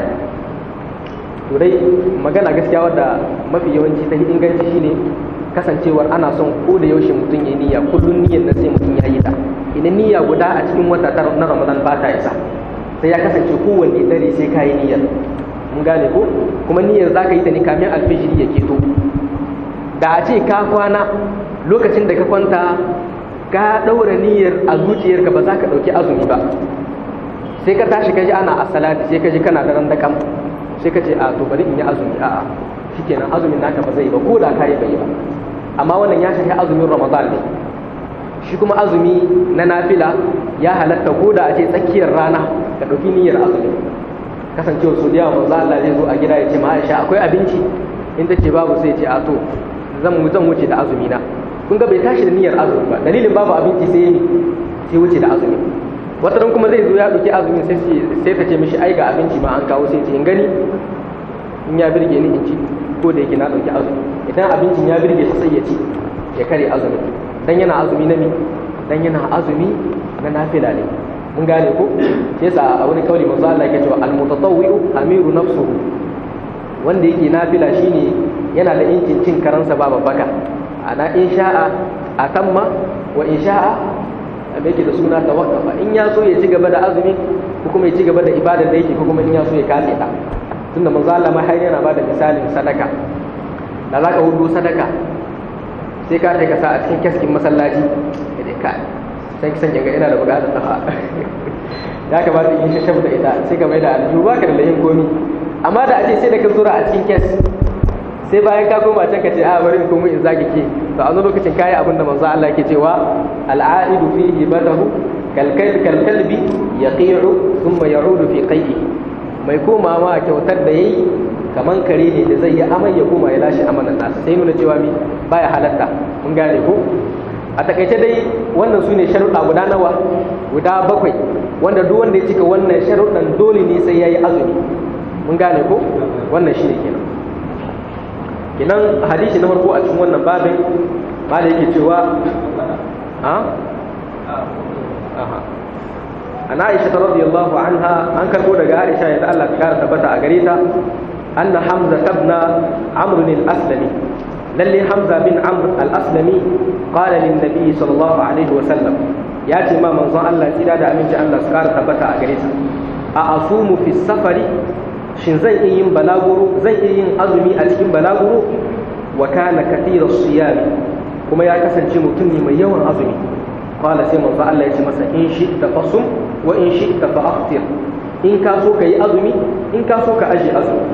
to dai magana gaskiya wadda mafi yawanci ta inganci shine kasancewar ana son ko da yaushe mutum ya niyya kullum niyyar da sai mutum ya yi ta idan niyya guda a cikin wata na ramadan ba ta isa sai ya kasance kowanne dare sai ka yi niyyar mun gane ko kuma niyyar za ka yi ta ne kamin alfijiri ya keto da a ce ka kwana lokacin da ka kwanta ka ɗaura niyyar a zuciyarka ba za ka ɗauki azumi ba sai ka tashi ka ji ana asalati sai ka ji kana da randakam sai ka ce a to bari in yi azumi a'a shikenan azumin naka ba zai ba ko da ka yi bai ba amma wannan ya shafi azumin ramadan ne shi kuma azumi na nafila ya halatta ko da a ce tsakiyar rana ka ɗauki niyyar azumi kasancewa su da yawa manzo Allah zai zo a gida ya ce ma Aisha akwai abinci in ta ce babu sai ya ce a to zan zan wuce da azumi na kun ga bai tashi da niyyar azumi ba dalilin babu abinci sai yi sai wuce da azumi wata ran kuma zai zo ya ɗauki azumi sai sai ta ce mishi ai ga abinci ma an kawo sai ce in gani in ya birge ni in ci ko da yake na ɗauki azumi idan abincin ya birge shi sai ya ci ya kare azumi dan yana azumi na mi dan yana azumi na nafila ne mun gane ko sai sa a wani kauli manzo Allah yake cewa al-mutatawwi'u amiru nafsuhu wanda yake nafila shine yana da incin cin karansa ba babbaka ana in sha'a atamma wa in sha'a me yake da suna tawaqqafa in ya so ya ci gaba da azumi ko kuma ya ci gaba da ibadar da yake ko kuma in ya so ya kace ta tunda manzo Allah ma har yana bada misalin sadaka da zaka hudu sadaka sai ka ta kasa a cikin kaskin masallaci da ka sai kisan yanga ina da bukatar tafa ya kamata in shashab da ita sai ka mai da aljihu ba ka da layin komi amma da a ce sai da ka zura a cikin kes sai bayan ka koma can ka ce a bari in komo in zage ke to a wani lokacin kayi abin da manzo Allah yake cewa al'aidu fi hibatahu kalkal kalkalbi yaqi'u thumma ya'udu fi qayyi mai koma ma kyautar da yayi kaman kare ne da zai yi amai ya koma ya lashe amanan nasa sai nuna cewa mi baya halatta mun gane ko a takaice dai wannan su ne sharuɗa guda nawa guda bakwai wanda duk wanda ya cika wannan sharuɗan dole ne sai ya yi azumi mun gane ko wannan shi ne kenan kenan hadisi na farko a cikin wannan babin ba da yake cewa a an aisha ta radiyallahu anha an karbo daga aisha yadda Allah ta kara tabbata a gare ta anna hamza tabna amr al-aslami lalle hamza bin amr al-aslami qala lin nabi sallallahu alaihi wa sallam ya ce ma manzon Allah tsira da aminci Allah su kara tabbata a gare ta a asumu fi safari shin zan iya yin balaguro zan iya yin azumi a cikin balaguro wa kana kathira siyam kuma ya kasance mutum ne mai yawan azumi qala sai manzo Allah ya ce masa in shi ta fasum wa in shi ta fa'aftir in ka so ka yi azumi in ka so ka aje azumi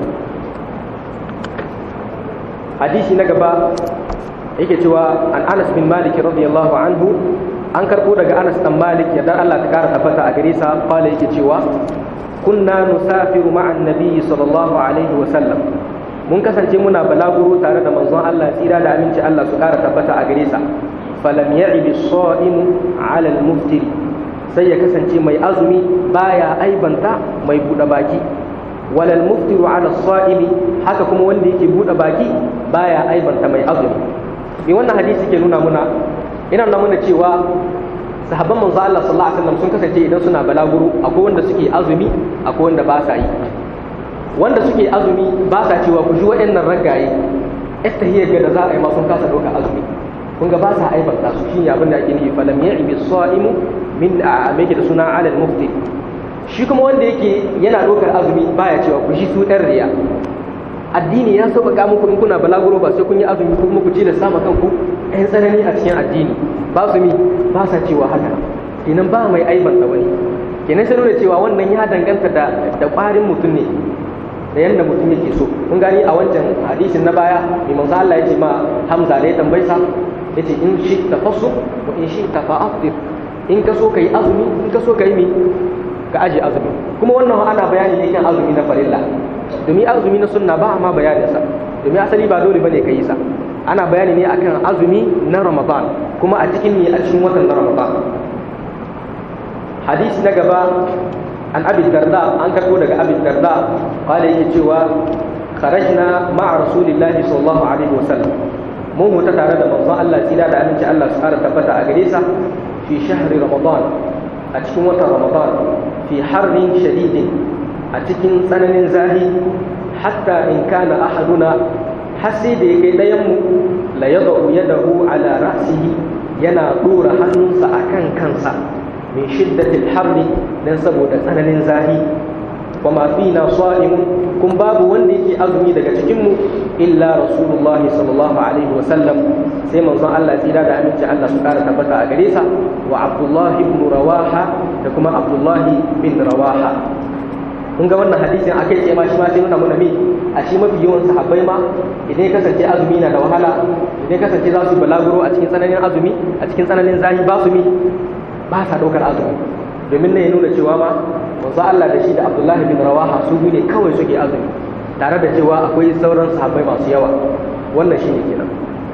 hadisi na gaba yake cewa an Anas bin Malik radiyallahu anhu an karbo daga Anas dan Malik yadda Allah ta kara tabbata a gare sa qala yake cewa kunna nusafiru ma'an nabiyyi sallallahu alaihi wa sallam mun kasance muna balaguro tare da manzon Allah tsira da aminci Allah su kara tabbata a gare sa falam ya'ibi as-sa'imu 'ala al-muftir sai ya kasance mai azumi baya aibanta mai bude baki walal muftiru 'ala as-sa'imi haka kuma wanda yake bude baki baya aibanta mai azumi me wannan hadisi ke nuna muna ina nuna muna cewa sahabban manzo Allah sallallahu alaihi wasallam sun kasance idan suna balaguro akwai wanda suke azumi akwai wanda ba sa yi wanda suke azumi ba sa cewa ku ji waɗannan ragaye istahiyar ga da za a yi ma sun kasa ɗauka azumi kun ga ba sa aibanta su shine abin da ake nufi falam ya'ibi sa'imu min a me da suna alal mufti shi kuma wanda yake yana ɗaukar azumi baya cewa ku ji su ɗan riya addini ya sauƙaƙa muku in kuna balaguro ba sai kun yi azumi ko kuma ku ji da sama kanku ɗan tsanani a cikin addini ba su mi ba sa cewa haka kenan ba mai aibanta wani kenan sai nuna cewa wannan ya danganta da da ƙwarin mutum ne da yadda mutum yake so kun gani a wancan hadisin na baya mai manzo Allah ya ce ma Hamza da ya tambaye sa yace in shi tafassu wa in shi tafa'afdir in ka so ka yi azumi in ka so ka yi mi ka aje azumi kuma wannan ana bayani ne kan azumi na farilla domin azumi na sunna ba ma bayanin sa domin asali ba dole bane ka yi sa ana bayani ne akan azumi na Ramadan kuma a cikin ne a cikin watan na Ramadan hadisi na gaba an abi darda an karbo daga abi darda qala yake cewa kharajna ma'a rasulillahi sallallahu alaihi wasallam mun huta tare da manzon Allah tsira da aminci Allah su fara tabbata a gare sa fi shahri ramadan a cikin watan ramadan fi harrin shadidin a cikin tsananin zahi hatta in kana ahaduna har sai da ya kai ɗayan mu la yadau yadahu ala ra'sihi yana dora hannunsa akan kansa min shiddatil harri dan saboda tsananin zahi wa ma fina sa'imun kun babu wanda yake azumi daga cikin mu illa rasulullahi sallallahu alaihi wa sallam sai manzon Allah tsira da aminci Allah su kara tabbata a gare sa wa abdullahi ibn rawaha da kuma abdullahi bin rawaha kun ga wannan hadisin akai ce ma shi ma sai nuna mana me a shi mafi yawan sahabbai ma idan ya kasance azumi na da wahala idan ya kasance za su balaguro a cikin tsananin azumi a cikin tsananin zahi ba su mi ba sa ɗaukar azumi domin ne ya nuna cewa ma manzo Allah da shi da Abdullahi bin Rawaha su biyu ne kawai suke azumi tare da cewa akwai sauran sahabbai masu yawa wannan shine kenan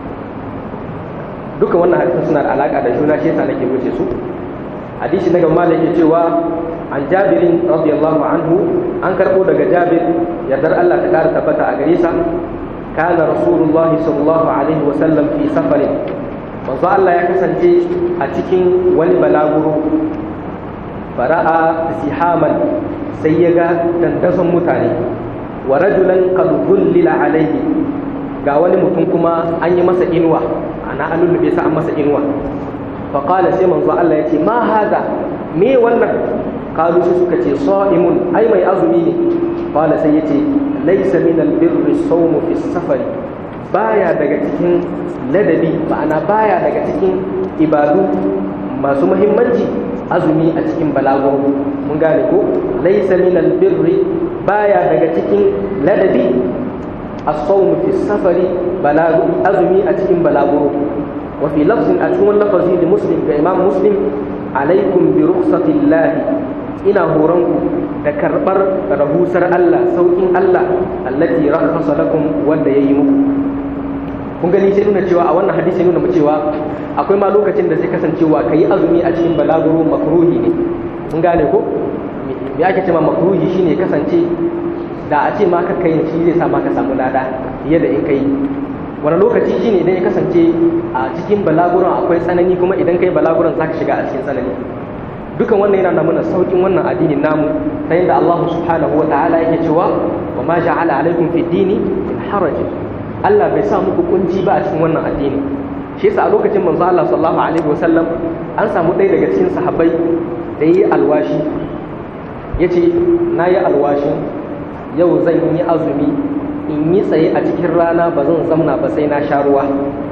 duka wannan hadisin suna da alaka da juna shi yasa nake wuce su hadisi na gaba da yake cewa an jabirin radiyallahu anhu an karbo daga jabir yardar Allah ta kara tabbata a gare sa kana rasulullahi sallallahu alaihi wa sallam fi safarin manzo Allah ya kasance a cikin wani balaguro fara'a zihaman sai ya ga dandason mutane wa rajulan qad dhullila alayhi ga wani mutum kuma an yi masa inuwa ana an lullube sa an masa inuwa fa qala sai manzo Allah ya ce ma hada me wannan kalu sai suka ce sa'imun ai mai azumi ne qala sai yace laysa min albirri sawmu fi safari baya daga cikin ladabi ma'ana baya daga cikin ibadu masu muhimmanci azumi a cikin balago mun gane ko laysa min albirri baya daga cikin ladabi as-sawm fi safari balagu azumi a cikin balaguro wa fi lafzin a cikin lafazi da muslim ga imam muslim alaikum bi rukhsatillahi ina horonku da karbar rahusar Allah saukin Allah allati rakhasa lakum wanda yayi muku kun gani sai nuna cewa a wannan hadisi nuna mu cewa akwai ma lokacin da zai kasancewa kai azumi a cikin balaguro makruhi ne kun gane ko me ake cewa makruhi shine kasance da a ce ma ka kai shi zai sa ma ka samu lada fiye da in kai wani lokaci shine idan ya kasance a cikin balaguron akwai tsanani kuma idan kai balaguron za ka shiga a cikin tsanani dukan wannan yana nuna saukin wannan addinin namu ta yadda Allah subhanahu wa ta'ala yake cewa wa ma ja'ala alaikum fi dini in haraj Allah bai sa muku kunci ba a cikin wannan addini shi yasa a lokacin manzo Allah sallallahu alaihi wa sallam an samu ɗaya daga cikin sahabbai da yi alwashi yace nayi alwashin yau zan yi azumi in yi tsaye a cikin rana ba zan zamna ba sai na sha ruwa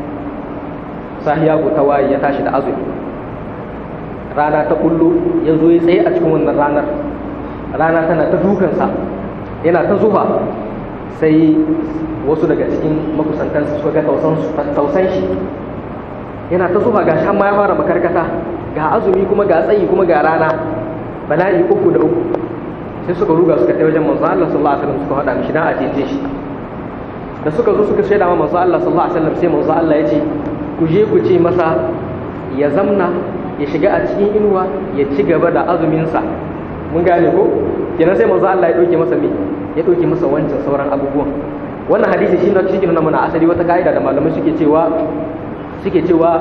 sahiya ta waye ya tashi da azumi rana ta kullu ya zo ya tsaye a cikin wannan ranar rana tana ta dukansa yana ta zuba sai wasu daga cikin makusantansa suka ga tausan shi yana ta zuba ga shan ma ya fara makarkata ga azumi kuma ga tsayi kuma ga rana bala'i uku da uku sai suka ruga suka kai wajen manzo Allah sallallahu alaihi wasallam suka hada mishi dan a jeje shi da suka zo suka shaida ma manzo Allah sallallahu alaihi wasallam sai manzo Allah ya ce ku je ku ce masa ya zamna ya shiga a cikin inuwa ya ci gaba da azumin sa mun gane ko kenan sai manzo Allah ya dauke masa me ya dauke masa wancan sauran abubuwan wannan hadisi shi ne cikin nuna mana asali wata kaida da malamai suke cewa suke cewa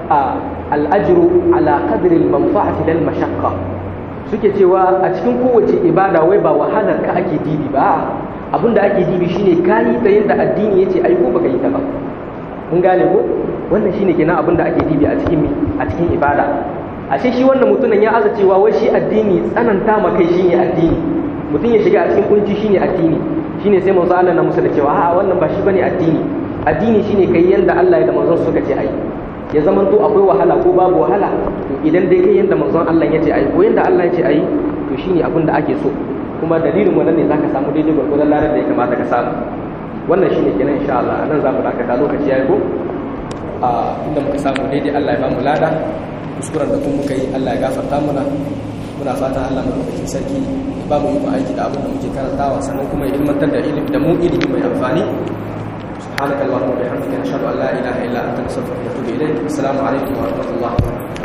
al-ajru ala qadri al-manfa'ati lil mashaqqa suke cewa a cikin kowace ibada wai ba wahalar ka ake dibi ba abinda ake dibi shine kayi da yadda addini yace ai ko baka yi ta ba mun gane ko wannan shine kenan abinda ake dibi a cikin a cikin ibada ashe shi wannan mutumin ya aza cewa wai shi addini tsananta ma kai shine addini mutum ya shiga a cikin kunci shine addini shine sai manzo Allah na musu da cewa a wannan ba shi bane addini addini shine kai yanda Allah ya da manzon suka ce ai ya zaman to akwai wahala ko babu wahala to idan dai kai yanda manzon Allah ya ce ai ko yanda Allah ya ce ai to shine abin da ake so kuma dalilin wannan ne zaka samu daidai gwargwadon larar da ya kamata ka samu wannan shine kenan insha Allah anan zamu dakata lokaci yayi ko a inda muka samu daidai Allah ya ba mu lada kuskuren da kuma muka yi Allah ya gafarta mana muna fata Allah madaukakin sarki ya ba mu yi aiki da abin da muke karantawa sannan kuma ya ilmantar da ilimi da mu ilimi mai amfani سبحانك اللهم وبحمدك نشهد ان لا اله الا انت نستغفرك ونتوب اليك السلام عليكم ورحمه الله